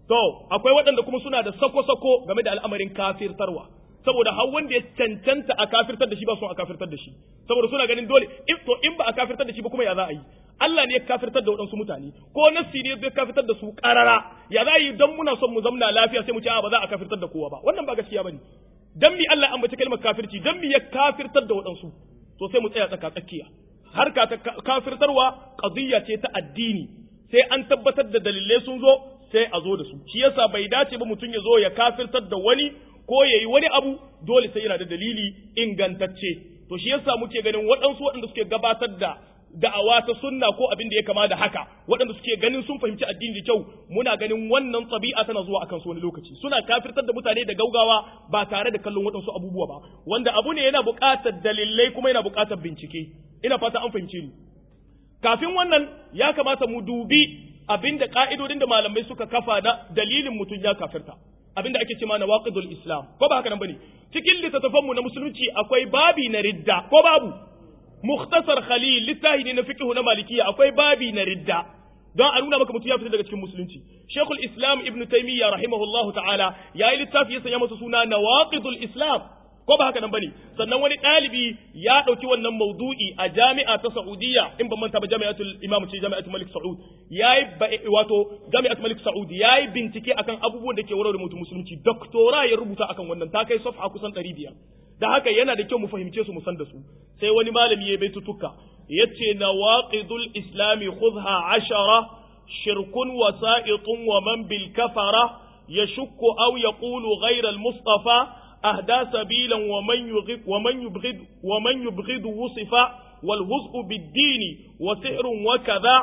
to akwai waɗanda kuma suna da sako-sako game da al'amarin kafirtarwa saboda har wanda ya cancanta a kafirtar da shi ba son a kafirtar da shi saboda suna ganin dole in to in ba a kafirtar da shi ba kuma ya za a yi Allah ne ya kafirtar da waɗansu mutane ko nassi ne ya kafirtar da su karara ya za a yi don muna son mu zamna lafiya sai mu ce a ba za a kafirtar da kowa ba wannan ba gaskiya bane dan mi Allah an bace kalmar kafirci dan mi ya kafirtar da waɗansu to sai mu tsaya tsaka tsakiya harka ta kafirtarwa qadiyya ce ta addini sai an tabbatar da dalilai sun zo sai a zo da su shi yasa bai dace ba mutum ya zo ya kafirtar da wani ko ya yi wani abu dole sai yana da dalili ingantacce to shi yasa muke ganin waɗansu waɗanda suke gabatar da da'awa ta sunna ko abin da ya kama da haka waɗanda suke ganin sun fahimci addini da kyau muna ganin wannan tabi'a tana zuwa akan su wani lokaci suna kafirtar da mutane da gaugawa ba tare da kallon waɗansu abubuwa ba wanda abu ne yana buƙatar dalilai kuma yana buƙatar bincike ina fata an fahimce ni kafin wannan ya kamata mu dubi abin da ka'idodin da malamai suka kafa na dalilin mutum ya kafirta abin da ake cewa nawaqidul islam ko ba haka nan bane cikin littattafanmu na musulunci akwai babi na ridda ko babu mukhtasar khalil littahi ne na fiqh na malikiya akwai babi na ridda don a nuna maka mutum ya fita daga cikin musulunci shekul islam ibn taymiya rahimahullahu ta'ala yayi littafi ya sanya masa suna nawaqidul islam ko ba haka nan bane sannan wani ɗalibi ya ɗauki wannan maudu'i a jami'a ta Saudiya in ban manta ba jami'atul Imam ce jami'atul Malik Saud yayi wato jami'atul Malik Saud yayi bincike akan abubuwan da ke warware mutum musulunci doktora ya rubuta akan wannan ta kai safha kusan 500 da haka yana da kyau mu fahimce su mu san da su sai wani malami ya bai tutuka yace nawaqidul islami khudha ashara shirkun wasa'itun wa man bil kafara yashukku aw yaqulu ghayra al mustafa أهدى سبيلا ومن يبغض ومن يبغض ومن يبغض وصفا والهزء بالدين وسحر وكذا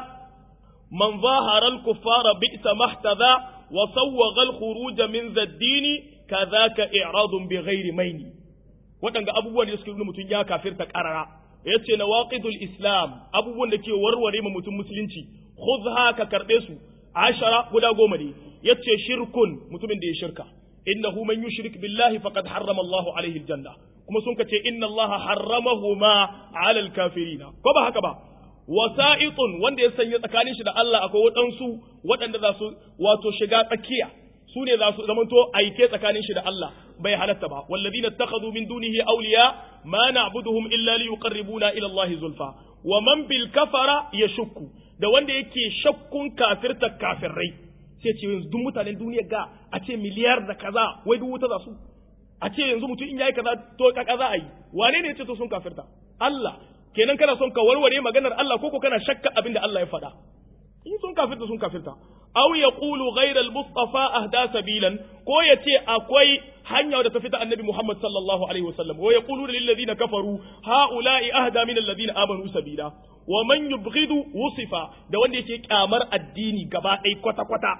من ظاهر الكفار بئس ما احتذى وسوغ الخروج من ذا الدين كذاك إعراض بغير مين waɗanda abubuwan da suke nuna mutum ya kafirta ƙarara ya ce na waƙidul islam abubuwan da ke warware ma mutum musulunci khudha ka karɓe su ashara guda goma ne ya ce shirkun mutumin da ya shirka innahu man yushrik billahi faqad harrama Allahu alaihi aljanna kuma sun kace inna Allah harramahuma ala alkafirina ko ba haka ba wasa'itun wanda ya sanya tsakanin shi da Allah akwai waɗansu waɗanda za su wato shiga tsakiya su ne za su zamanto aike tsakanin shi da Allah bai halatta ba walladina ittakhadhu min dunihi awliya ma na'buduhum illa liyuqarribuna ila Allah zulfa wa man bil kafara yashukku da wanda yake shakkun kafirta kafirrai sai ce yanzu duk mutanen duniya ga a ce miliyar da kaza wai duk wuta za su a ce yanzu mutum in yayi kaza to ka kaza ayi wane ne ya ce to sun kafirta Allah kenan kana son ka warware maganar Allah ko ko kana shakka abin da Allah ya faɗa in sun kafirta sun kafirta aw yaqulu ghayra al-mustafa ahda sabilan ko yace akwai hanya da ta fita annabi Muhammad sallallahu alaihi wasallam wa yaqulu lil ladina kafaru haula'i ahda min alladhina amanu sabila wa man yubghidu wusifa da wanda yake kyamar addini gaba ɗaya kwata kwata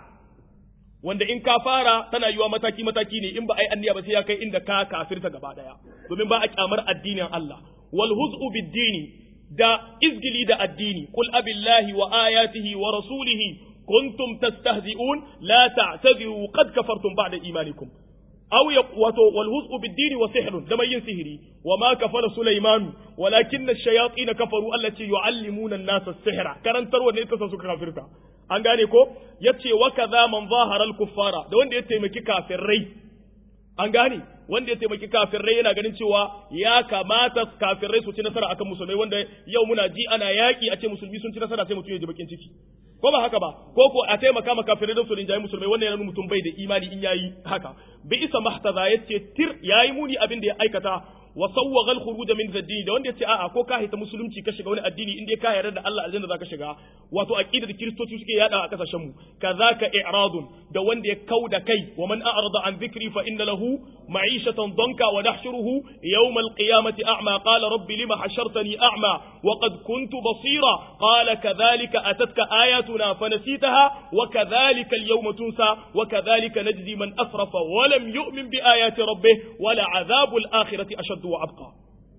wanda in ka fara tana yiwa mataki mataki ne in ba ai anniya ba sai ya kai inda ka kafirta gaba daya domin ba a kyamar addinin Allah wal huz'u bid-dini da izgili da addini qul abillahi wa ayatihi wa rasulihi kuntum tastahzi'un la ta'tadiru qad kafartum ba'da imanikum aw wato wal huz'u bid-dini wa sihrun da yin sihiri wa ma kafara sulaiman walakin ash-shayatin kafaru allati yu'allimuna an-nasa as-sihra karantarwa ne ta suka kafirta an gane ko yace wa kaza man zahara al-kuffara da wanda ya taimaki kafirai an gane wanda ya taimaki kafirai yana ganin cewa ya kamata kafirai su ci nasara akan musulmai wanda yau muna ji ana yaki a ce musulmi sun ci nasara sai mutum ya ji bakin ciki ko ba haka ba ko ko a taimaka ma kafirai don su rinjaye musulmai wannan yana mutum bai da imani in yayi haka bi isa mahtaza yace tir yayi muni abin da ya aikata wa sawwaga al-khuruj min ad-din da wanda yace a'a ko ka hita musulunci ka shiga wani addini in dai ka yarda da Allah aljanna zaka shiga wato aqidar kiristoci suke yada a kasashen mu kazaka i'radun da wanda ya kauda kai wa man a'rada an dhikri fa inna lahu ma'ishatan danka wa nahshuruhu yawm al-qiyamati a'ma qala rabbi lima hashartani a'ma wa qad kuntu basira qala kadhalika atatka ayatuna fanasitaha wa kadhalika al-yawma tunsa wa kadhalika najzi man asrafa wa lam yu'min bi ayati rabbih wa la 'adhabu al-akhirati ashad ashaddu wa abqa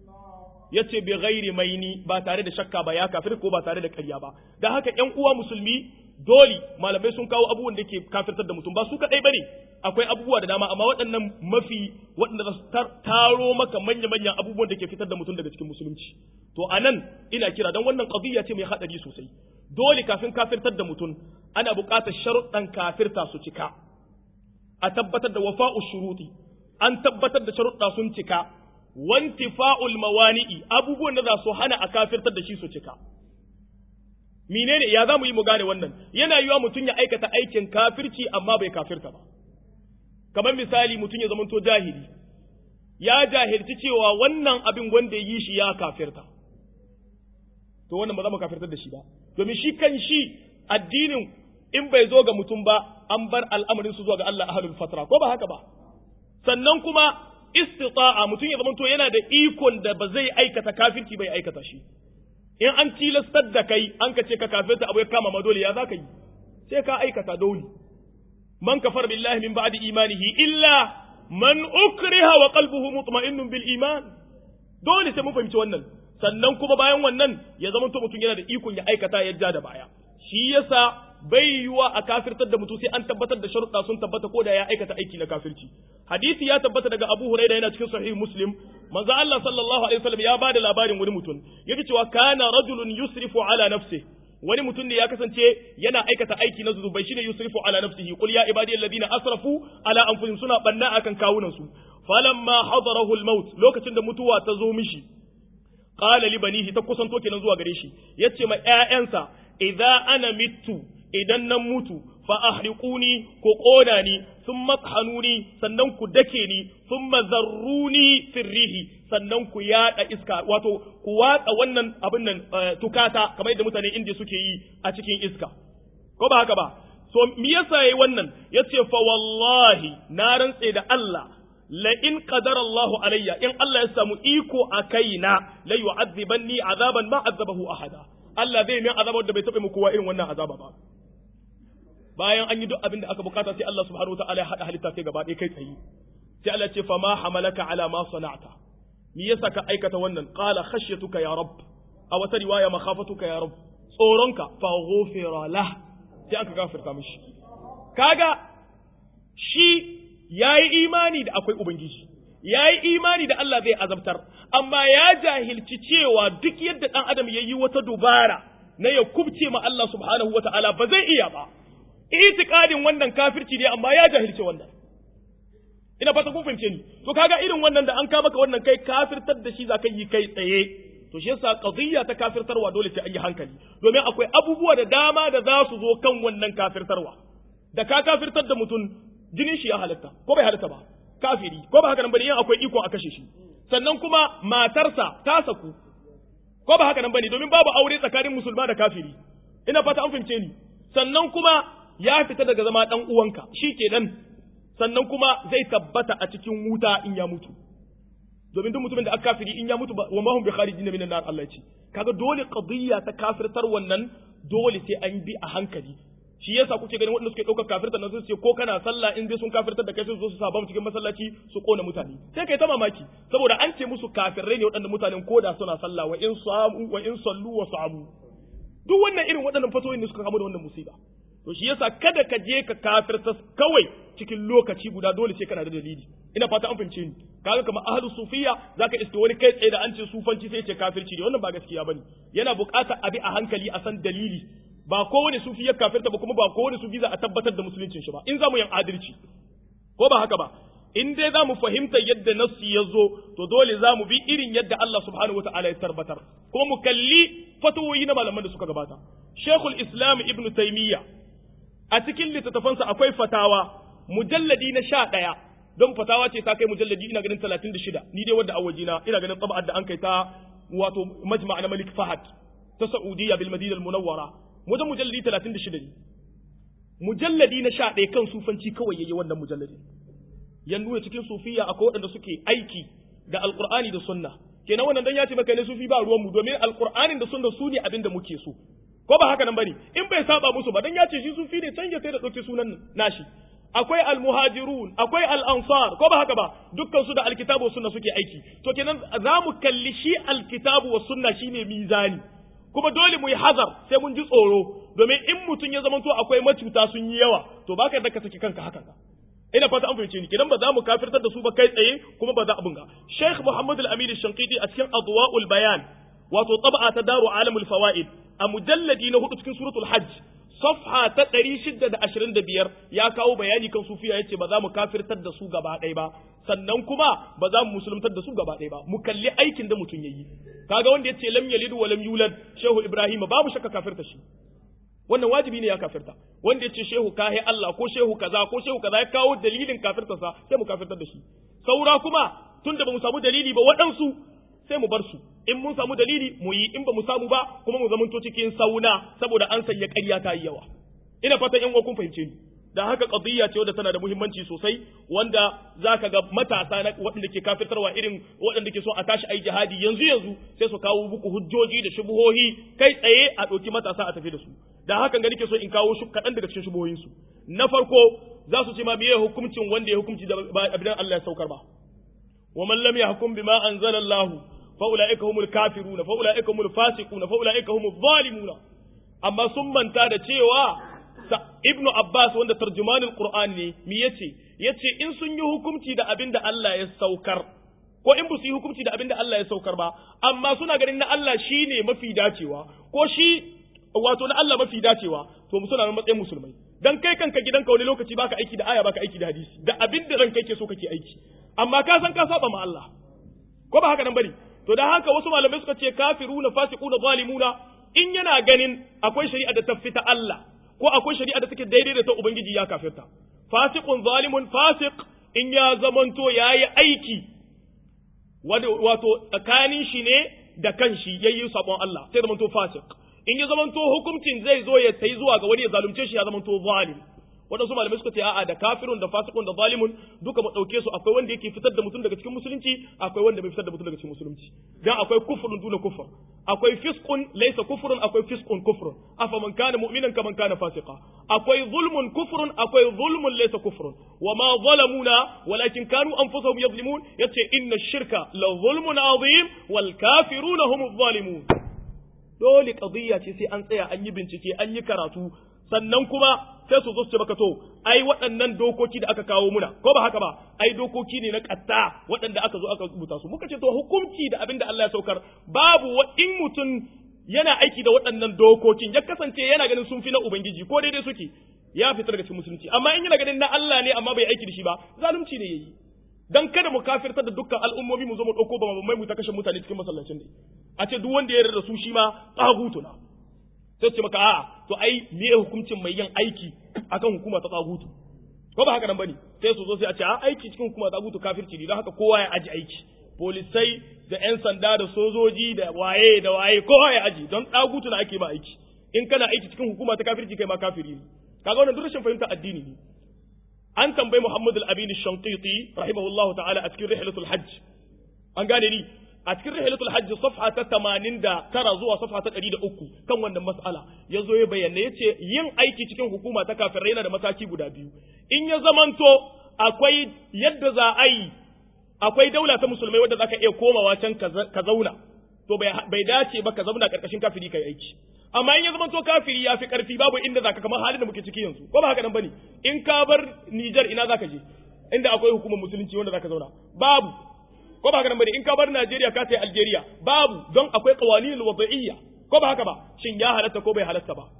yace bi ghairi maini ba tare da shakka ba ya kafir ko ba tare da ƙarya ba dan haka ƴan uwa musulmi dole malamai sun kawo abubuwan da ke kafirtar da mutum ba su kadai bane akwai abubuwa da dama amma waɗannan mafi waɗanda za su taro maka manya-manyan abubuwan da ke fitar da mutum daga cikin musulunci to anan ina kira dan wannan qadiyya ce mai hadari sosai dole kafin kafirtar da mutum ana buƙatar sharuɗan kafirta su cika a tabbatar da wafa'u shuruti an tabbatar da sharuɗa sun cika wantifa'ul mawani'i abubuwan da za su hana a kafirtar da shi su cika menene ya za mu yi mu gane wannan yana yiwa mutum ya aikata aikin kafirci amma bai kafirta ba kamar misali mutum ya zamanto jahili ya jahilci cewa wannan abin wanda ya yi shi ya kafirta to wannan ba za mu kafirtar da shi ba domin shi kan shi addinin in bai zo ga mutum ba an bar al'amarin su zuwa ga Allah ahlul fatra ko ba haka ba sannan kuma istita'a mutum ya zamanto yana da ikon da ba zai aikata kafirci bai aikata shi in an tilastar da kai an ka ce ka kafirta abu ya kama ma dole ya za ka yi sai ka aikata dole man kafar billahi min ba'di imanihi illa man ukriha wa qalbuhu mutma'innun bil iman dole sai mun fahimci wannan sannan kuma bayan wannan ya zama to mutum yana da ikon ya aikata ya ja da baya shi yasa bai yiwa a kafirtar da mutum sai an tabbatar da sharuɗa sun tabbata ko da ya aikata aiki na kafirci hadisi ya tabbata daga Abu Hurairah yana cikin sahih Muslim manzo Allah sallallahu alaihi wasallam ya bada labarin wani mutum yake cewa kana rajulun yusrifu ala nafsihi wani mutum ne ya kasance yana aikata aiki na zunubai shine yusrifu ala nafsihi qul ya ibadi alladhina asrafu ala anfusihim suna banna akan kawunan su falamma hadarahu al-maut lokacin da mutuwa ta zo mishi qala li banihi ta kusanto kenan zuwa gare shi yace ma ƴaƴansa idza ana mittu idan nan mutu fa ahriquni ko kona ni thumma thanuni sannan ku dake ni thumma zarruni firrihi sannan ku yada iska wato ku watsa wannan abin nan tukata kamar yadda mutane inda suke yi a cikin iska ko ba haka ba so me yasa yayi wannan yace fa wallahi na rantse da Allah la in qadara Allahu alayya in Allah ya samu iko a kaina la yu'adhibanni azaban ma azabahu ahada Allah zai min azabar da bai taɓa muku kowa irin wannan azaba ba bayan an yi duk abin da aka bukata sai Allah subhanahu wataala ya hada halitta sai gaba ɗaya kai tsaye sai Allah ce fa ma hamalaka ala ma sana'ta me yasa ka aikata wannan qala khashyatuka ya rabb a wata riwaya makhafatuka ya rabb tsoronka fa ghufira lah sai aka gafarta mishi kaga shi yayi imani da akwai ubangiji yayi imani da Allah zai azabtar amma ya jahilci cewa duk yadda dan adam yayi wata dubara na ya kubce ma Allah subhanahu wataala ba zai iya ba itikadin wannan kafirci ne amma ya jahilce wannan ina fata kun fahimce ni to kaga irin wannan da an ka maka wannan kai kafirtar da shi zaka yi kai tsaye to shi yasa qadiyya ta kafirtarwa dole sai an yi hankali domin akwai abubuwa da dama da za su zo kan wannan kafirtarwa da ka kafirtar da mutum jinin shi ya halatta ko bai halatta ba kafiri ko ba haka nan bane yin akwai iko a kashe shi sannan kuma matarsa ta saku ko ba haka nan bane domin babu aure tsakanin musulma da kafiri ina fata an fahimce ni sannan kuma ya fita daga zama ɗan uwanka shi ke nan sannan kuma zai tabbata a cikin wuta in ya mutu domin duk mutumin da aka kafiri in ya mutu wa mahum bi kharijin minan nar Allah ce kaga dole qadiyya ta kafirtar wannan dole sai an bi a hankali shi yasa kuke ganin waɗanda suke ɗaukar kafirtar nan su ce ko kana sallah in dai sun kafirtar da kai sun zo su saba cikin masallaci su kona mutane sai kai ta mamaki saboda an ce musu kafirai ne waɗanda mutanen koda suna sallah wa in samu wa in sallu wa samu duk wannan irin waɗannan fatoyin ne suka kama da wannan musiba to shi yasa kada ka je ka kafirta kawai cikin lokaci guda dole sai kana da dalili ina fata an fahimce ni kaga kamar ahlu sufiya zaka iske wani kai tsaye da an ce sufanci sai ce kafirci ne wannan ba gaskiya bane yana buƙatar abi a hankali a san dalili ba kowane sufi ya kafirta ba kuma ba kowane sufi za a tabbatar da musuluncin shi ba in za mu yin adalci ko ba haka ba in dai za mu fahimta yadda nassi ya zo to dole za mu bi irin yadda Allah subhanahu wa ta'ala ya tabbatar kuma mu kalli fatawoyi na malaman da suka gabata Sheikhul Islam Ibn Taymiyyah a cikin littattafansa akwai fatawa mujalladi na sha ɗaya don fatawa ce ta kai mujalladi ina ganin talatin da shida ni dai wadda awajina ina ganin tsaba'ar da an kai ta wato majma na malik fahad ta saudiya bil madina munawwara wajen mujalladi talatin da shida ne mujalladi na sha ɗaya kan sufanci kawai yayi wannan mujalladi ya nuna cikin sufiya akwai waɗanda suke aiki da alqur'ani da sunna kenan wannan dan ya ce maka ne sufi ba ruwan mu domin alqur'anin da sunna su ne abin da muke so ko ba haka nan bane in bai saba musu ba dan ya ce shi sufi ne canje sai da dauki sunan nashi akwai almuhajirun akwai al-ansar ko ba haka ba dukkan su da alkitabu sunna suke aiki to kenan za mu kalli shi alkitabu wa sunna shine mizani kuma dole mu yi hazar sai mun ji tsoro domin in mutum ya zamanto akwai macuta sun yi yawa to baka da ka saki kanka haka ka ina fata an fahimce ni kidan ba za mu kafirtar da su ba kai tsaye kuma ba za a bunga Sheikh Muhammad Al-Amin Al-Shanqiti a cikin Adwa'ul Bayan wato tab'a ta Daru Alamul Fawaid a mujalladi na hudu cikin suratul hajj safha ta 625 ya kawo bayani kan sufiya yace ba za mu kafirtar da su gaba ɗaya ba sannan kuma ba za mu musuluntar da su gaba ɗaya ba mu kalli aikin da mutum yayi kaga wanda yace lam yalid wa lam yulad shehu ibrahim babu shakka kafirta shi wannan wajibi ne ya kafirta wanda yace shehu kahe Allah ko shehu kaza ko shehu kaza ya kawo dalilin kafirtarsa sai mu kafirtar da shi saura kuma tunda ba mu samu dalili ba waɗansu sai mu bar su in mun samu dalili mu yi in ba mu samu ba kuma mu zamanto cikin sauna saboda an sanya ƙarya ta yi yawa ina fatan yan uwa kun fahimce ni da haka qadiyya ce wadda tana da muhimmanci sosai wanda zaka ga matasa na waɗanda ke kafirtarwa irin waɗanda ke so a tashi ai jihadi yanzu yanzu sai su kawo muku hujjoji da shubuhohi kai tsaye a ɗauki matasa a tafi da su da haka ga nake so in kawo shi kaɗan daga cikin shubuhohin su na farko za su ce ma meye hukuncin wanda ya hukunci da abin Allah ya saukar ba wa man lam yahkum bima anzala Allah fa ulaika humul kafiruna fa ulaika humul fasiquna fa ulaika humuz zalimuna amma sun manta da cewa Ibnu Abbas wanda tarjumanin Qur'an ne mi yace yace in sun yi hukunci da abin da Allah ya saukar ko in ba su yi hukunci da abin da Allah ya saukar ba amma suna ganin na Allah shine mafi dacewa ko shi wato na Allah mafi dacewa to mu suna matsayin musulmai dan kai kanka gidanka wani lokaci baka aiki da aya baka aiki da hadisi da abin da ranka yake so kake aiki amma ka san ka saba ma Allah ko ba haka nan bane to dan haka wasu malamai suka ce kafiruna fasiquna zalimuna in yana ganin akwai shari'a da ta fita Allah ko akwai shari'a da take daidai da ta Ubangiji ya kafirta. Fasiqun zalimun fasiq in ya zamanto ya yi aiki wato tsakanin shi ne da kanshi ya yi sabon Allah sai zamanto fasiq. In ya zamanto hukuncin zai zo ya tai zuwa ga wani ya zalunce shi ya zamanto zalim. waɗansu malamai suka ce a'a da kafirun da fasikun da zalimun duka mu ɗauke su akwai wanda yake fitar da mutum daga cikin musulunci akwai wanda bai fitar da mutum daga cikin musulunci dan akwai kufrun duna kufr akwai fiskun laysa kufrun akwai fiskun kufrun afa man kana mu'minan kaman kana fasiqa akwai zulmun kufrun akwai zulmun laysa kufrun wa ma zalamuna walakin kanu anfusahum yadhlimun yace inna shirka la zulmun azim wal kafiruna hum zalimun dole qadiyya ce sai an tsaya an yi bincike an yi karatu sannan kuma sai su zo su ce maka to ai waɗannan dokoki da aka kawo muna ko ba haka ba ai dokoki ne na ƙatta waɗanda aka zo aka rubuta su muka ce to hukunci da abin da Allah ya saukar babu in mutum yana aiki da waɗannan dokokin ya kasance yana ganin sun fi na ubangiji ko daidai suke ya fitar daga cikin musulunci amma in yana ganin na Allah ne amma bai aiki da shi ba zalunci ne yayi dan kada mu kafirtar da dukkan al'ummomi mu zo mu dauko ba mai mu ta kashe mutane cikin masallacin ne a ce duk wanda ya yarda su shi ma tsagutuna sai ce maka a'a to ai me hukuncin mai yin aiki akan hukuma ta tsagutu ko ba haka nan bane sai su zo sai a ce a aiki cikin hukuma ta tsagutu kafirci ne don haka kowa ya aji aiki polisai da yan sanda da sojoji da waye da waye kowa ya aji don tsagutu na ake ba aiki in kana aiki cikin hukuma ta kafirci kai ma kafiri ne kaga wannan duk rashin fahimta addini ne an tambayi Muhammad al-Amin al-Shanqiti rahimahullahu ta'ala a cikin rihlatul hajj an gane ni a cikin rihilatul hajj safha ta 89 zuwa safha ta 103 kan wannan mas'ala yazo ya bayyana yace yin aiki cikin hukuma ta kafirai yana da mataki guda biyu in ya zamanto akwai yadda za a yi akwai daula ta musulmai wadda zaka iya komawa can ka zauna to bai dace ba ka zauna karkashin kafiri kai aiki amma in ya zamanto kafiri ya fi karfi babu inda zaka kamar halin da muke ciki yanzu ko ba haka nan bane in ka bar Niger ina zaka je inda akwai hukumar musulunci wanda zaka zauna babu ko ba haka nan bane in ka bar Najeriya ka tai Algeria babu don akwai qawanin wada'iyya ko ba haka ba shin ya halatta ko bai halatta ba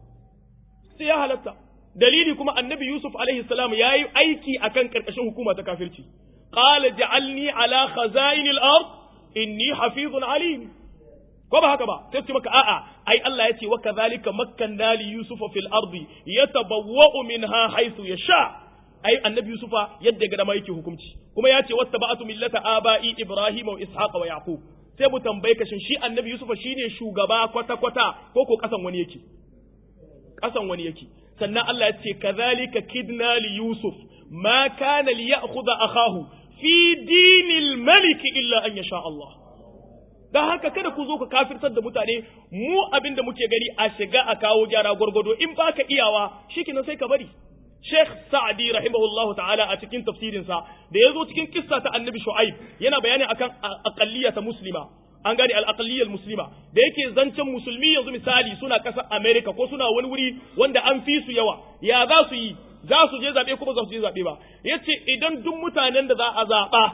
sai ya halatta dalili kuma annabi Yusuf alaihi salam yayi aiki akan karkashin hukuma ta kafirci qala ja'alni ala khaza'inil ard inni hafizun alim ko ba haka ba sai su maka a'a ai Allah ya ce wa kadhalika makkanna li yusufa fil ardi yatabawwa'u minha haythu yasha ai annabi yusufa yadda ga dama yake hukunci kuma ya ce wattaba'atu millata aba'i ibrahim wa ishaqa wa yaqub sai mu tambaye ka shin shi annabi yusufa shine shugaba kwata kwata ko ko kasan wani yake kasan wani yake sannan Allah ya ce kadhalika kidna li yusuf ma kana li ya'khudha akahu fi dinil malik illa an yasha Allah dan haka kada ku zo ku kafirtar da mutane mu abin da muke gani a shiga a kawo gyara gwargwado in baka iyawa shikenan sai ka bari Sheikh Sa'di rahimahullah ta'ala a cikin tafsirinsa da ya zo cikin kissa ta Annabi Shu'aib yana bayani akan aqalliyya ta muslima an gane al-aqalliyyal muslima da yake zancen musulmi yanzu misali suna kasar America ko suna wani wuri wanda an fi su yawa ya za su yi za su je zabe ko ba za su je zabe ba yace idan duk mutanen da za a zaba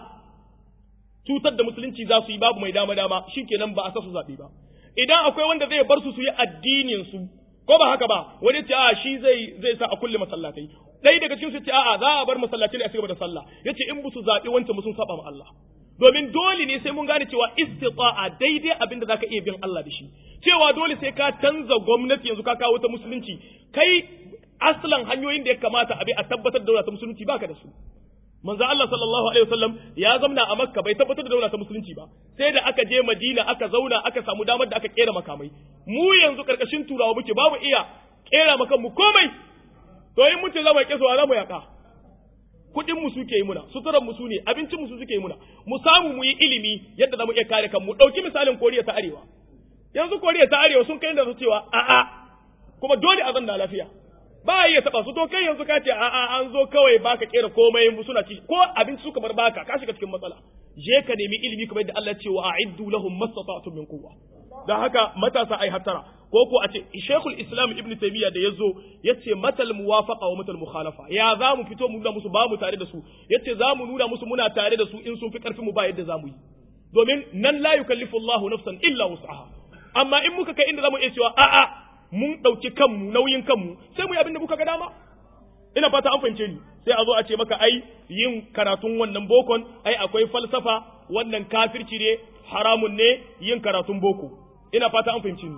cutar da musulunci za su yi babu mai dama dama shikenan ba a sa su zabe ba idan akwai wanda zai bar su su yi addinin su ko ba haka ba wani ce a shi zai zai sa a kulle masallatai ɗaya daga cikin su ce a'a za a bar masallatai ne a cigaba da sallah yace in bu su zaɓi wancan mu sun saba ma Allah domin dole ne sai mun gane cewa istita'a daidai abin da zaka iya bin Allah da shi cewa dole sai ka canza gwamnati yanzu ka kawo ta musulunci kai aslan hanyoyin da ya kamata a bi a tabbatar da daula ta musulunci baka da su manzo Allah sallallahu alaihi wasallam ya zamna a Makka bai tabbatar da daula ta musulunci ba sai da aka je Madina aka zauna aka samu damar da aka kera makamai mu yanzu karkashin turawa muke babu iya kera makan mu komai to in mun ce za mu yake za mu yaka kudin mu suke yi muna suturan mu su ne abincin mu su suke yi muna mu samu mu yi ilimi yadda za mu iya kare kanmu dauki misalin Koriya ta Arewa yanzu Koriya ta Arewa sun kai da su cewa a'a kuma dole a zanna lafiya ba a iya taba su to kai yanzu ka ce a'a an zo kawai baka kera komai mu suna ci ko abinci suka bar baka ka shiga cikin matsala je ka nemi ilimi kamar yadda Allah ya ce wa a'iddu lahum mastata'tum min quwwa dan haka matasa ai hattara ko ko a ce Sheikhul Islam Ibn Taymiyyah da yazo yace matal muwafaqa wa matal mukhalafa ya za mu fito mu nuna musu ba mu tare da su yace za mu nuna musu muna tare da su in sun fi karfin mu ba yadda za mu yi domin nan la yukallifu Allahu nafsan illa wus'aha amma in muka kai inda zamu iya cewa a'a mun ɗauki kanmu nauyin kanmu sai mu yi abin da muka ga dama ina fata an fahimce ni sai a zo a ce maka ai yin karatun wannan bokon ai akwai falsafa wannan kafirci ne haramun ne yin karatun boko ina fata an fahimce ni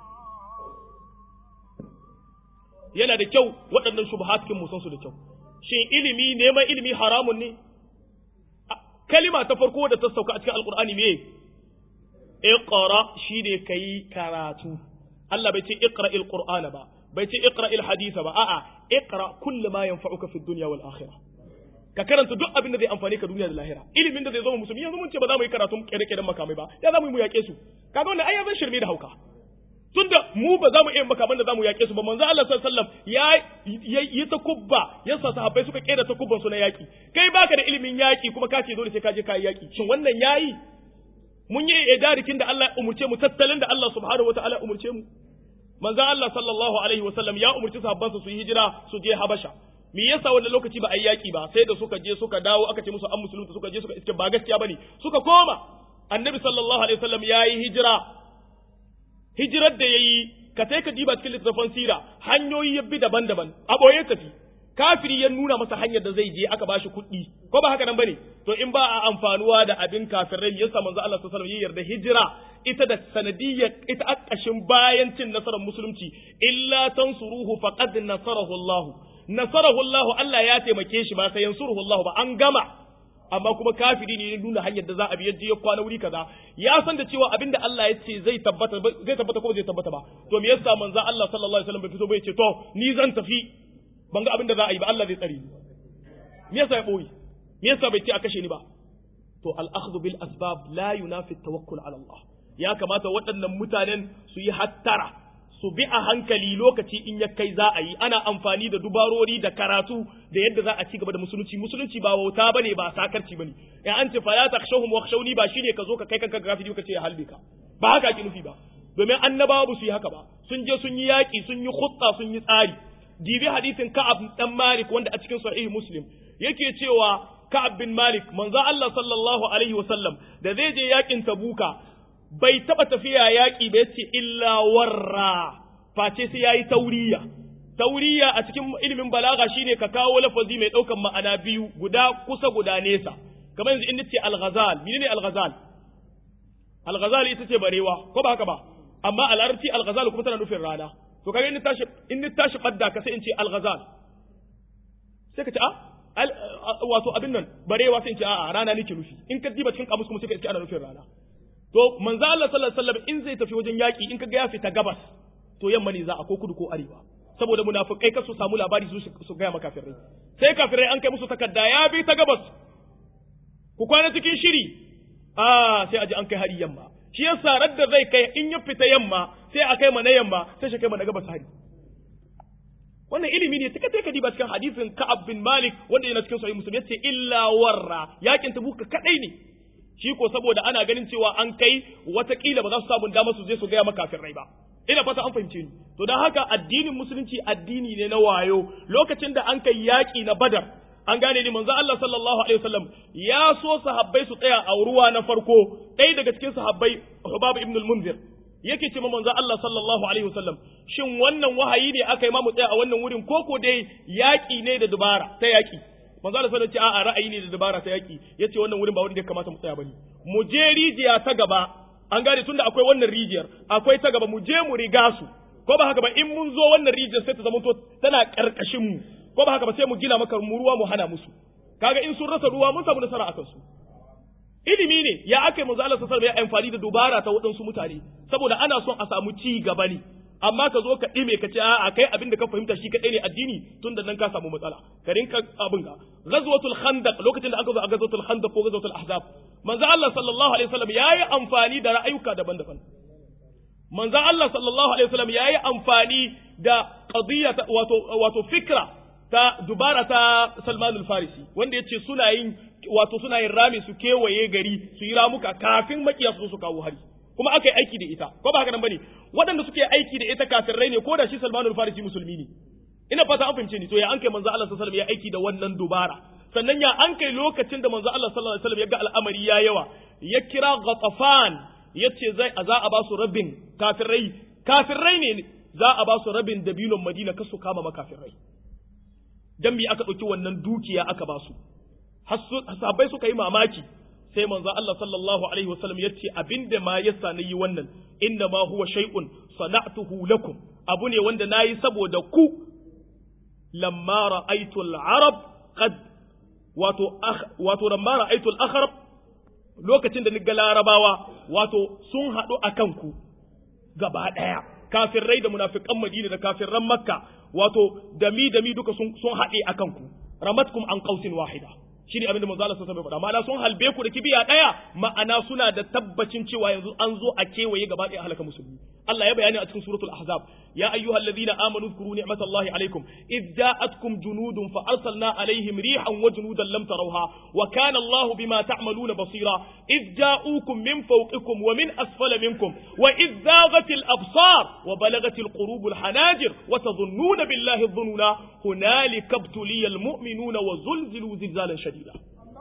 yana da kyau waɗannan shubhatkin mu san su da kyau shin ilimi neman ilimi haramun ne kalima ta farko da ta sauka a cikin alqur'ani me iqra shine kai karatu Allah bai ce iqra qur'ana ba bai ce iqra hadisa ba a'a iqra kullu ma yanfa'uka fid dunya wal akhirah ka karanta duk abin da zai amfane ka duniya da lahira ilimin da zai zama musulmi yanzu mun ce ba za mu yi karatun kere-keren makamai ba ya za mu yi mu yaƙe su kaga wannan ai zan shirme da hauka tunda mu ba za mu iya makaman da za mu yaƙe su ba manzo Allah sallallahu alaihi wasallam ya yi ta kubba ya sa sahabbai suka kera ta kubban su na yaƙi kai baka da ilimin yaƙi kuma ka ce dole sai ka je ka yi yaƙi shin wannan yayi mun yi idarikin da Allah umurce mu tattalin da Allah subhanahu wataala umurce mu manzon Allah sallallahu alaihi wasallam ya umurci sahabbansa su yi hijira su je Habasha me yasa wannan lokaci ba a yi yaki ba sai da suka je suka dawo aka ce musu an musulunta suka je suka iske ba gaskiya bane suka koma annabi sallallahu alaihi wasallam ya yi hijira hijirar da yayi ka sai ka diba cikin littattafan sira hanyoyi ya bi daban-daban a boye tafi kafiri ya nuna masa hanyar da zai je aka bashi kuɗi ko ba haka nan bane to in ba a amfanuwa da abin kafirai yasa manzo Allah sallallahu alaihi wasallam ya yarda hijira ita da sanadiyyar ita akashin bayan cin nasarar musulunci illa tansuruhu faqad nasarahu Allah nasarahu Allah Allah ya taimake shi ba sai yansuruhu Allah ba an gama amma kuma kafiri ne ya nuna hanyar da za a bi yaje ya kwana wuri kaza ya san da cewa abinda Allah ya ce zai tabbata zai tabbata ko zai tabbata ba to me yasa manzo Allah sallallahu alaihi wasallam bai fito bai ce to ni zan tafi ban ga abin da za a yi ba Allah zai tsare ni me yasa ya boye me yasa bai ce a kashe ni ba to al akhdhu bil asbab la yunafi tawakkul ala Allah ya kamata waɗannan mutanen su yi hattara su bi a hankali lokaci in ya kai za a yi ana amfani da dubarori da karatu da yadda za a ci gaba da musulunci musulunci ba wauta bane ba sakarci bane in an ce fala takhshawhum wakhshawni ba shine ka zo ka kai kanka gafiri ka ce ya halbe ka ba haka ki nufi ba domin annabawa ba su yi haka ba sun je sun yi yaki sun yi khutta sun yi tsari dibi hadisin Ka'ab dan Malik wanda a cikin sahih Muslim yake cewa Ka'ab bin Malik manzo Allah sallallahu alaihi wasallam da zai je yakin Tabuka bai taba tafiya yaki ba yace illa warra face sai yayi tauriya tauriya a cikin ilimin balaga shine ka kawo lafazi mai daukan ma'ana biyu guda kusa guda nesa kamar yanzu in nace al-ghazal menene al-ghazal al-ghazal ita ce barewa ko ba haka ba amma a larabci al-ghazal kuma tana nufin rana to kaga in tashi in ni tashi badda ka sai in ce al-ghazal sai ka ce a wato abin nan barewa sai in ce a'a rana nake nufi in ka diba cikin kamus kuma sai ka iske ana nufin rana to manzo Allah sallallahu alaihi wasallam in zai tafi wajen yaki in kaga ya fita gabas to yamma ne za a ko kudu ko arewa saboda munafikai ka su samu labari su su ga makafirai sai kafirai an kai musu takarda ya bi ta gabas ku kwana cikin shiri a sai aji an kai hari yamma shi yasa radda zai kai in ya fita yamma sai a kai mana yamma sai shi kai mana gabas hari wannan ilimi ne tuka ka diba cikin hadisin Ka'ab bin Malik wanda yana cikin sahih Muslim yace illa warra yakin tabuka kadai ne shi ko saboda ana ganin cewa an kai watakila ba za su samu damar su je su gaya maka rai ba ina fata an fahimce ni to don haka addinin musulunci addini ne na wayo lokacin da an kai yaƙi na badar an gane ni manzo Allah sallallahu alaihi wasallam ya so sahabbai su tsaya a ruwa na farko ɗaya daga cikin sahabbai Hubab ibn al-Munzir yake ce ma manzo Allah sallallahu alaihi wasallam shin wannan wahayi ne aka yi ma mu tsaya a wannan wurin koko dai yaki ne da dubara ta yaki manzo Allah sallallahu alaihi wasallam ce a'a ra'ayi ne da dubara ta yaki yace wannan wurin ba wurin da ya kamata mu tsaya bane mu je rijiya ta gaba an gane tunda akwai wannan rijiyar akwai ta gaba mu je mu riga su ko ba haka ba in mun zo wannan rijiyar sai ta zama to tana karkashin mu ko ba haka ba sai mu gina maka mu ruwa mu hana musu kaga in sun rasa ruwa mun samu nasara akan su ilimi ne ya aka yi manzo Allah sallallahu alaihi amfani da dubara ta waɗansu mutane saboda ana son a samu ci gaba ne amma ka zo ka ɗime ka ce a kai abin da ka fahimta shi kaɗai ne addini tun da nan ka samu matsala ka rinka abin ga ghazwatul khandaq lokacin da aka zo a ghazwatul khandaq ko ghazwatul ahzab manzo Allah sallallahu alaihi wasallam yayi amfani da ra'ayuka daban-daban manzo Allah sallallahu alaihi wasallam yayi amfani da qadiyya wato wato fikra ta dubara ta Salman al-Farisi wanda yace suna yin wato suna yin rami su kewaye gari su yi ramuka kafin makiya su su kawo hari kuma aka yi aiki da ita ko ba haka nan bane waɗanda suke aiki da ita kafirai ne ko da shi Salman al-Farisi musulmi ne ina fata an fahimce ni to ya an kai manzo Allah sallallahu alaihi wasallam ya aiki da wannan dubara sannan ya an kai lokacin da manzo Allah sallallahu alaihi wasallam ya ga al'amari ya yawa ya kira Ghatafan yace zai za a ba su rabin kafirai kafirai ne za a ba su rabin dabilon Madina kasu kama makafirai dan me aka ɗauki wannan dukiya aka ba su sahabbai suka yi mamaki sai manzo Allah sallallahu alaihi wasallam yace abinda ma yasa na yi wannan inna ma huwa shay'un sana'tuhu lakum abu ne wanda nayi saboda ku lamma ra'aytu al-arab qad wato wato lamma ra'aytu al-akhrab lokacin da ni ga larabawa wato sun haɗu akan ku gaba ɗaya kafirai da munafikan Madina da kafirran Makka wato dami dami duka sun sun haɗe akan ku ramatkum an qausin wahida shine abin da manzo Allah sallallahu alaihi wasallam ma'ana sun halbe ku da kibiya daya ma'ana suna da tabbacin cewa yanzu an zo a kewaye gaba ɗaya halaka musulmi Allah ya bayani a cikin suratul ahzab ya ayyuhalladhina amanu zkuru ni'matallahi alaikum id ja'atkum junudun fa arsalna alaihim rihan wa junudan lam tarawha wa kana Allah bima ta'maluna basira id ja'ukum min fawqikum wa min asfala minkum wa id zaghatil absar wa balagatil qulubul hanajir wa tadhunnuna billahi dhununa hunalika ibtuliyal mu'minuna wa zulzilu zilzalan shadida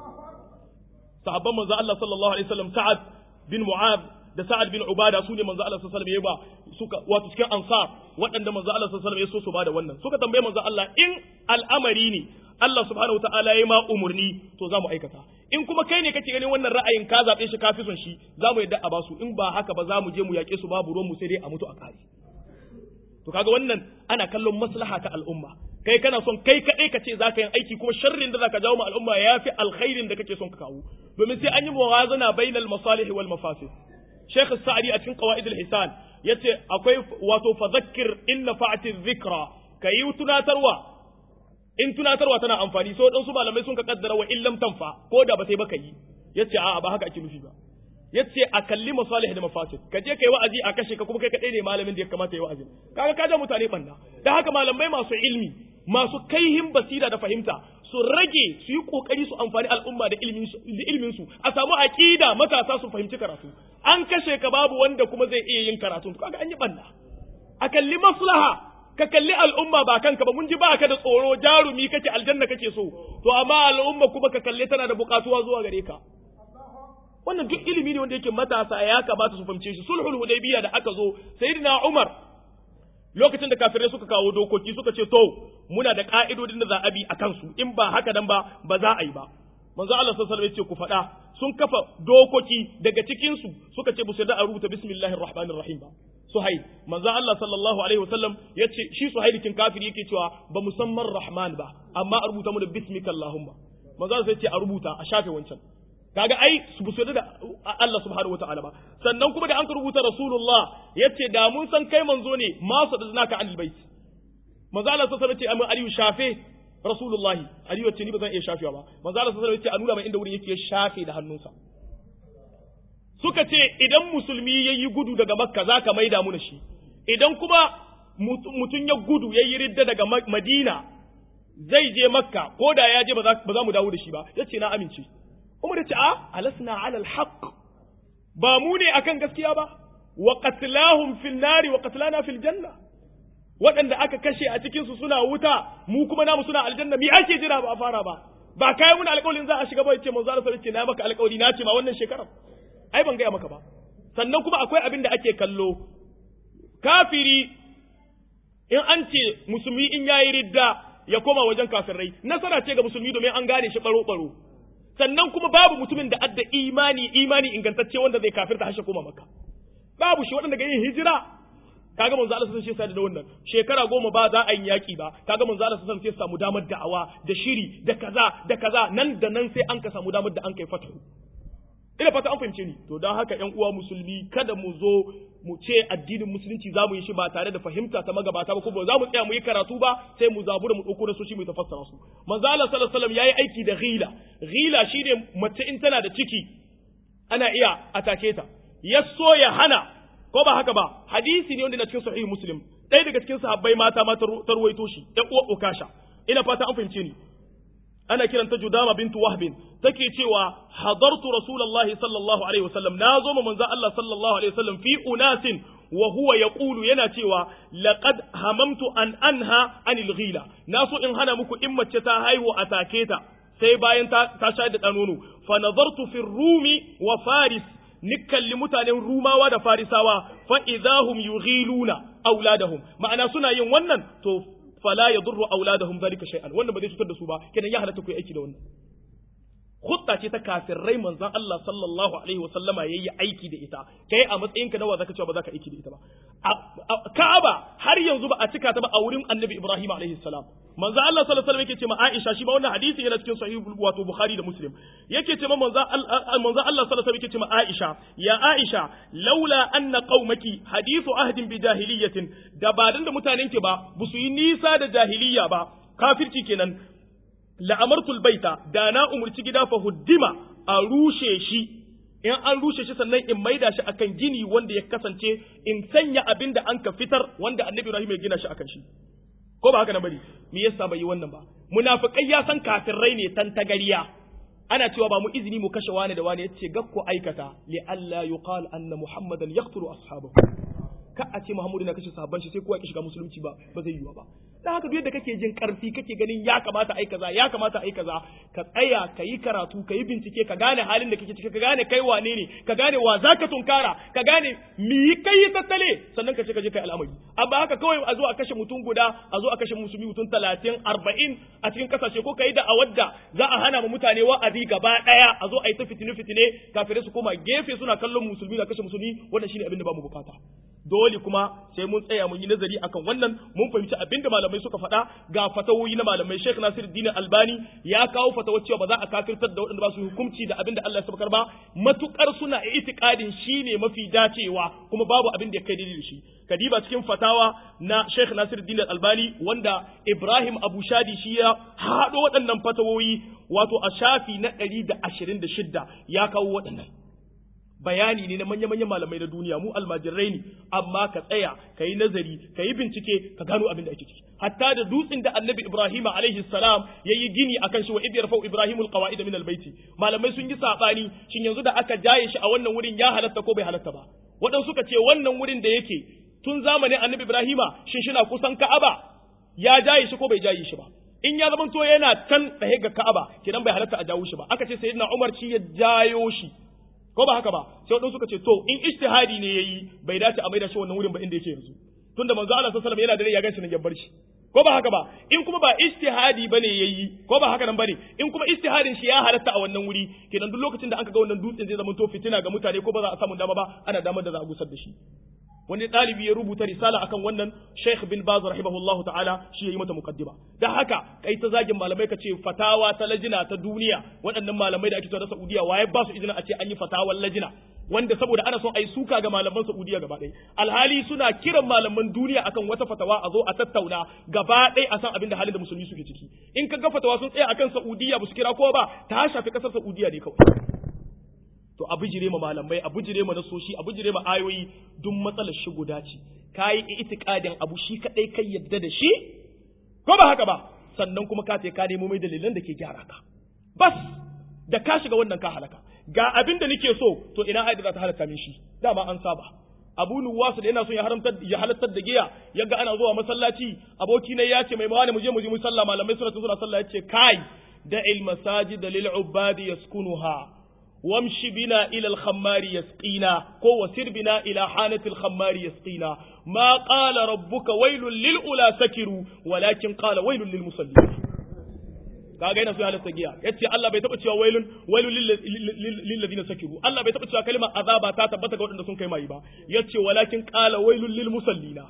sahabban manzo Allah sallallahu alaihi wasallam Sa'ad bin Mu'ad da Sa'ad bin Ubada su ne manzo Allah sallallahu alaihi wasallam ya ba suka wato cikin ansar waɗanda manzo Allah sallallahu alaihi wasallam ya so su ba da wannan suka tambaye manzo Allah in al'amari ne Allah subhanahu wataala ya ma umurni to za mu aikata in kuma kai ne kake ganin wannan ra'ayin ka zabe shi ka fi son shi za mu yadda a basu in ba haka ba za mu je mu yaƙe su babu ruwan mu sai dai a mutu a kare to kaga wannan ana kallon maslaha ta al'umma kai kana son kai kaɗai ka ce za ka yi aiki kuma sharrin da za ka jawo ma al'umma ya fi alkhairin da kake son ka kawo domin sai an yi muwazana bainal masalih wal mafasid Sheikh Sa'di a cikin Qawaid al-Hisan yace akwai wato fadhakkir in nafa'ati dhikra kai tunatarwa in tunatarwa tana amfani so dan su malamai sun ka kaddara wa illam tanfa ko da ba sai baka yi yace a'a ba haka ake nufi ba yace a kalli masalih da mafasid ka je kai wa'azi a kashe ka kuma kai kadai ne malamin da ya kamata ya wa'azi kaga ka ja mutane banda dan haka malamai masu ilmi masu kaihin basira da fahimta su rage su yi kokari su amfani al'umma da ilmin su a samu aqida matasa su fahimci karatu an kashe ka babu wanda kuma zai iya yin karatu kaga an yi banda a kalli maslaha ka kalli al'umma ba kanka ba mun ji ba ka da tsoro jarumi kake aljanna kake so to amma al'umma kuma ka kalle tana da bukatuwa zuwa gare ka wannan duk ilimi ne wanda yake matasa ya kamata su fahimce shi sulhul hudaybiya da aka zo sayyidina umar lokacin da kafirai suka kawo dokoki suka ce to muna da ka'idodin da za a bi a kansu in ba haka nan ba ba za a yi ba manzo Allah sallallahu alaihi wasallam ya ce ku faɗa sun kafa dokoki daga cikin su suka ce su da a rubuta bismillahir rahmanir rahim ba suhail manzo Allah sallallahu alaihi wasallam ya ce shi suhail kin kafiri yake cewa ba musamman rahman ba amma a rubuta mu da bismika allahumma manzo Allah sai ce a rubuta a shafe wancan kaga ai su bu da Allah subhanahu wataala ba sannan kuma da an ka rubuta rasulullah yace da mun san kai manzo ne ma su da zinaka anil bait manzo Allah sallallahu alaihi wasallam ce aliyu shafe rasulullah aliyu ce ni ba zan iya shafewa ba manzo Allah sallallahu alaihi wasallam ce a nuna mai inda wurin yake shafe da hannunsa suka ce idan musulmi yayi gudu daga makka zaka maida mu shi idan kuma mutum ya gudu yayi ridda daga madina zai je makka ko da ya je ba za mu dawo da shi ba yace na amince Umar ya ce a alasna ala alhaq ba mu ne akan gaskiya ba wa qatlahum fil nari wa qatlana fil janna waɗanda aka kashe a cikin su suna wuta mu kuma namu suna aljanna mi ake jira ba a fara ba ba kai mun alƙawarin za a shiga ba yace manzo Allah sallallahu alaihi na maka alƙawari na ce ma wannan shekarar ai ban gaya maka ba sannan kuma akwai abin da ake kallo kafiri in an ce musulmi in yayi ridda ya koma wajen kafirai nasara ce ga musulmi domin an gane shi baro baro sannan kuma babu mutumin da adda imani imani ingantacce wanda zai kafirta hashe koma maka babu shi waɗanda ga yin hijira kaga manzo Allah sun sai da wannan shekara goma ba za a yi yaki ba kaga manzo Allah sun sai samu damar da'awa da shiri da kaza da kaza nan da nan sai an ka samu damar da an kai fatu ina fata an fahimce ni to don haka ƴan uwa musulmi kada mu zo mu ce addinin musulunci za mu yi shi ba tare da fahimta ta magabata ba ko ba za mu tsaya mu yi karatu ba sai mu zabura mu ɗauko da su shi mu tafassara su manzo Allah sallallahu alaihi wasallam yayi aiki da ghila ghila shine mace in tana da ciki ana iya atake ta ya so ya hana ko ba haka ba hadisi ne wanda na cikin sahih muslim ɗaya daga cikin sahabbai mata ma ta ruwaito shi ɗan uwa ukasha ina fata an fahimce ni ana kiranta Judama bintu Wahbin take cewa hadartu Rasulullahi sallallahu alaihi wasallam na zo ma manzo Allah sallallahu alaihi wasallam fi unasin wa huwa yaqulu yana cewa laqad hamamtu an anha anil ghila na so in hana muku in mace ta haihu a take ta sai bayan ta ta shayar da nono fa nadartu fi rumi wa faris nikalli mutanen rumawa da farisawa fa idahum yughiluna auladahum ma'ana suna yin wannan to fala yadurru auladahum zalika shay'an wannan ba zai cutar da su ba kenan ya halatta ku yi aiki da wannan khutta ce ta kafirai manzon Allah sallallahu alaihi wa sallama yayi aiki da ita kai a matsayin ka nawa zaka cewa ba zaka aiki da ita ba Ka'aba har yanzu ba a cika ta ba a wurin Annabi Ibrahim alaihi salam manzon Allah sallallahu alaihi wasallam yake ce ma Aisha shi ba wannan hadisi yana cikin sahih wato Bukhari da Muslim yake ce ma manzon manzon Allah sallallahu alaihi wasallam yake ce ma Aisha ya Aisha laula anna qaumaki hadithu ahdin bi jahiliyatin da ba dan da mutanen ki ba busu yi nisa da jahiliya ba kafirci kenan la'amartul baita da na umurci gida fa huddima a rushe shi in an rushe shi sannan in maida shi akan gini wanda ya kasance in sanya abin da an ka fitar wanda annabi Ibrahim ya gina shi akan shi ko ba haka na bari me yasa bai yi wannan ba munafikai ya san kafirai ne tan tagariya ana cewa ba mu izini mu kashe wani da wani yace gakko aikata li alla yuqal anna muhammadan yaqtulu ashabahu ka a ce Muhammadu na kashe sahabban shi sai kowa ya shiga musulunci ba ba zai yiwu ba dan haka duk yadda kake jin karfi kake ganin ya kamata ai kaza ya kamata ai kaza ka tsaya ka yi karatu ka yi bincike ka gane halin da kake ciki ka gane kai wane ne ka gane wa zaka tunkara ka gane mi kai tattale sannan ka ce ka je kai al'amari amma haka kawai a zo a kashe mutum guda a zo a kashe musulmi mutum talatin arba'in a cikin kasashe ko ka yi da a wadda za a hana ma mutane wa'azi gaba daya a zo a yi ta fitine fitine kafirai su koma gefe suna kallon musulmi na kashe musulmi wannan shine abin da ba mu bukata dole kuma sai mun tsaya mun yi nazari akan wannan mun fahimci abinda malamai suka faɗa ga fatawoyi na malamai Sheikh Nasiruddin Albani ya kawo fatawar cewa ba za a kafirtar da waɗanda ba su hukunci da abinda Allah ya sabakar ba matukar suna itikadin shine mafi dacewa kuma babu abin da ya kai dalili shi kadiba cikin fatawa na Sheikh Nasiruddin Albani wanda Ibrahim Abu Shadi shi ya haɗo waɗannan fatawoyi wato a shafi na 126 ya kawo waɗannan bayani ne na manya-manyan malamai na duniya mu almajirai ne amma ka tsaya ka yi nazari ka yi bincike ka gano abin da ake ciki hatta da dutsen da annabi ibrahim alaihi salam ya yi gini akan shi wa idh yarfa'u ibrahim alqawaid min albayti malamai sun yi sabani shin yanzu da aka jaye shi a wannan wurin ya halatta ko bai halatta ba waɗansu suka ce wannan wurin da yake tun zamanin annabi ibrahima shin shina kusan ka'aba ya jaye shi ko bai jaye shi ba in ya zama to yana can tsaye ga ka'aba kidan bai halatta a jawo shi ba aka ce sayyidina umar shi ya jayo shi ko ba haka ba sai wadansu suka ce to in ijtihadi ne yayi bai dace a maida shi wannan wurin ba inda yake yanzu tunda manzo Allah sallallahu alaihi wasallam yana da rai ya ganshi nan ya bar shi ko ba haka ba in kuma ba ijtihadi bane yayi ko ba haka nan bane in kuma ijtihadin shi ya halatta a wannan wuri kenan duk lokacin da aka ga wannan dutsen zai zama to fitina ga mutane ko ba za a samu dama ba ana damar da za a gusar da shi wani ɗalibi ya rubuta risala akan wannan Sheikh bin Baz rahimahullah ta'ala shi yayi mata muqaddima dan haka kai ta zagin malamai ka ce fatawa ta lajina ta duniya waɗannan malamai da ake cewa da Saudiya waye ba su izinin a ce an yi fatawar lajina wanda saboda ana son a yi suka ga malaman Saudiya gaba ɗaya alhali suna kiran malaman duniya akan wata fatawa a zo a tattauna gaba ɗaya a san abin da halin da musulmi suke ciki in ka ga fatawa sun tsaya akan Saudiya ba su kira kowa ba ta shafi kasar Saudiya ne kawai to a bijire ma malamai a bijire ma nasoshi a bijire ma ayoyi duk matsalar shi guda ce kayi itikadin abu shi kadai kai yadda da shi ko ba haka ba sannan kuma ka ce ka nemo mai dalilan da ke gyara ka bas da ka shiga wannan ka halaka ga abin da nake so to ina aida za ta halatta min shi dama an saba abu nuwasu da yana son ya haramtar ya halattar da giya yaga ana zuwa masallaci aboki ne ya ce mai mawa mu je mu je mu sallah malamai suna suna sallah ya ce kai da il masajid lil ubadi yaskunuha wamshi bina ila al-khammari yasqina ko wasir bina ila hanati al-khammari yasqina ma qala rabbuka wailul lil ula sakiru walakin qala wailul lil musallin kaga yana so halasta giya yace Allah bai taba cewa wailun wailul lil ladina sakiru Allah bai taba cewa kalmar azaba ta tabbata ga waɗanda sun kai mai ba yace walakin qala wailul lil musallina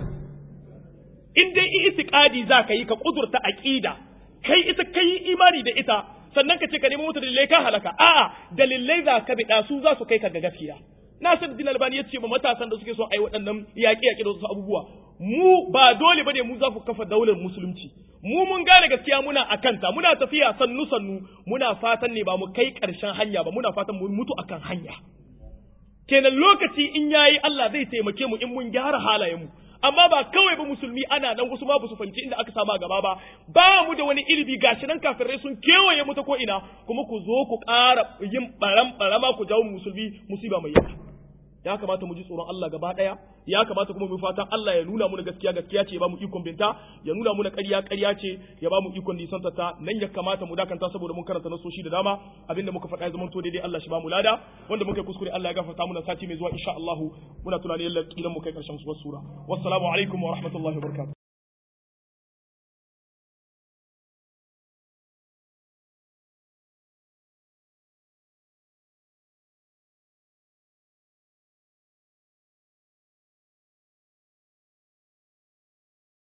in dai itiqadi zaka yi ka kudurta aqida kai ita kai imani da ita sannan ka ce ka nemi mutu dalilai ka halaka a'a dalilai za ka biɗa su za su kai ka ga gaskiya Nasir Din Albani ya ce ma matasan da suke son ai waɗannan yaƙi yaƙi da wasu abubuwa mu ba dole bane mu za ku kafa daular musulunci mu mun gane gaskiya muna akanta muna tafiya sannu sannu muna fatan ne ba mu kai ƙarshen hanya ba muna fatan mu mutu akan hanya kenan lokaci in yayi Allah zai taimake mu in mun gyara halayen mu amma ba kawai ba musulmi ana nan wasu ma su fahimci inda aka sama gaba ba ba mu da wani ilimi gashi nan kafirai sun kewaye mu ta ko ina kuma ku zo ku ƙara yin baram barama ku jawo musulmi musiba mai yawa ya kamata mu ji tsoron Allah gaba daya ya kamata kuma mu fatan Allah ya nuna muna gaskiya gaskiya ce ya bamu ikon binta ya nuna muna ƙarya ƙarya ce ya bamu ikon nisanta ta nan ya kamata mu dakanta saboda mun karanta nasoshi da dama abinda muka faɗa ya zama to daidai Allah shi bamu lada wanda muka kuskure Allah ya gafarta muna sati mai zuwa insha Allah muna tunani yalla kilan mu kai karshen sura wassalamu alaikum wa rahmatullahi wa barakatuh